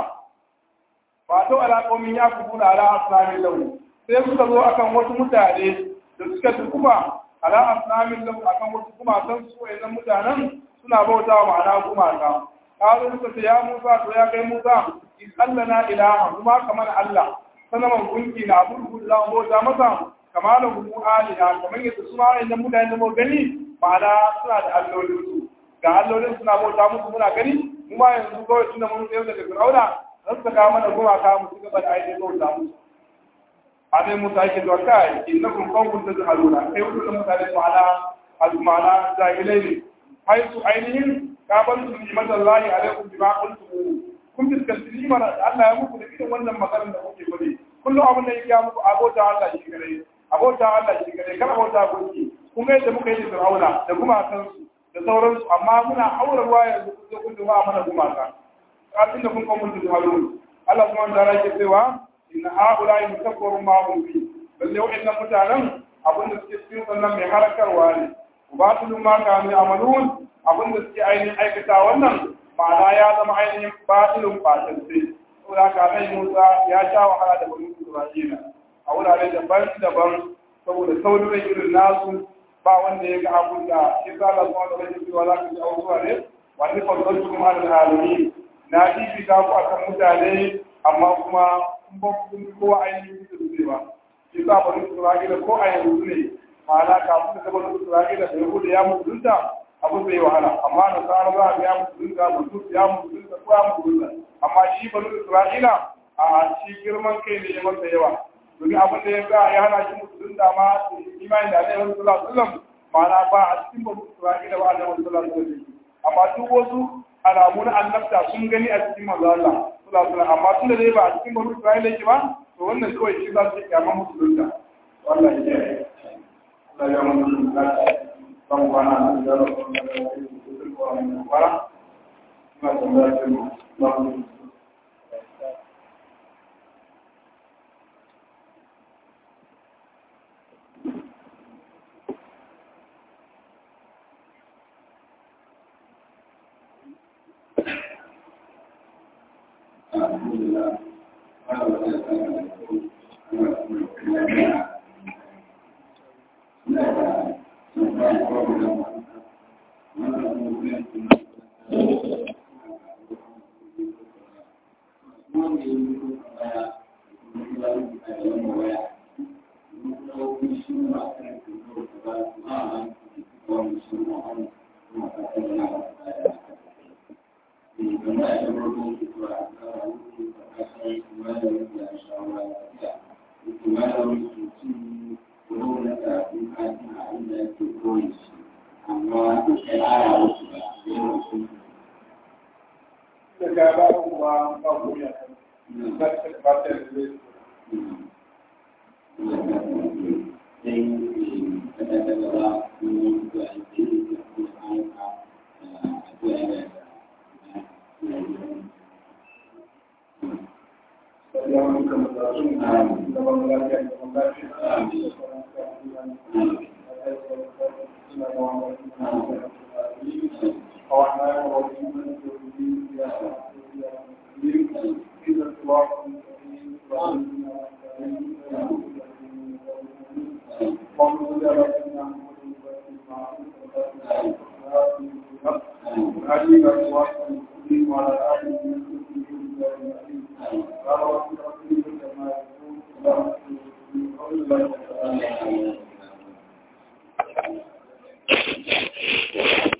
ba ta ala qaumin yakubuna ala asnami lahu sai suka zo akan wasu mutane da suka tukuma ala asnamin lahu akan wasu gumakan su wayannan mutanen suna bautawa ma'ana gumaka kawo suka ce ya Musa to ya kai Musa in Allah na ilaha kuma kamar Allah sanaman gunki na abu da bauta masa kama da hudu aliha kamar yadda su ma wayannan mutane da mu gani ma'ana suna da allolin su ga allolin suna bauta musu muna gani mu ma yanzu kawai tunda mun tsayar daga Fir'auna za su kawo mana gumaka mu ci gaba da ainihin bauta musu abin musa yake zuwa kai innakum qawmun tajhaluna kai wannan mutane ma'ana al-ma'ana jahilai ne hai su ainihin kaban su ni'matallahi alaikum bima qultum kun fuskanci ni'mar da Allah ya muku da irin wannan maganar da kuke faɗi kullum abin da yake ya muku abota Allah shi kare abota Allah shi kare kar abota gunki kun ga yadda muka yi da Fir'auna da gumakan su da sauransu amma muna aurarwa yanzu kun zo kun duba mana gumaka kafin da kun kawo mun tajhalun Allah subhanahu wa ta'ala yake cewa inna haula mutakabbaru ma hum fi balle wa'annan mutanen abin da suke cikin sannan mai harakarwa ne ubatilu ma kanu amalun abin da suke ainihin aikata wannan ma'ana ya zama ainihin batilun fatance saboda haka nan Musa ya sha wahala da bani Isra'ila a wurare daban-daban saboda saurin irin nasu ba wanda ya ga abun da shi sa Allah subhanahu wa ta'ala ya ce wa za ka ji abubuwa ne wani fadlatu kuma al-alamin na fifita ku akan mutane amma kuma kun ba kun kowa ainihin da su ba shi sa bani Isra'ila ko a yanzu ne ma'ana kafin da bani Isra'ila da Yahuda ya mutunta abu zai wahala amma na tsara za a ya mutunta mutum ya mutunta ko ya mutunta amma shi bani Isra'ila a shi girman kai ne ya masa yawa domin abin da ya ga ya hana shi mutunta ma imani da Alaihi Sallallahu Alaihi Wasallam ma'ana ba a cikin bani Isra'ila ba Alaihi Sallallahu Alaihi Wasallam amma duk wasu alamu na annabta sun gani a cikin manzo Allah sallallahu alaihi amma tunda dai ba a cikin banu Isra'ila yake ba to wannan kawai shi za su kiyama musulunta wallahi ya yi Allah ya mun musulunta ban kwana da da wannan da yake cikin Qur'ani bara ma tambaya ce mu ba mu Thank you.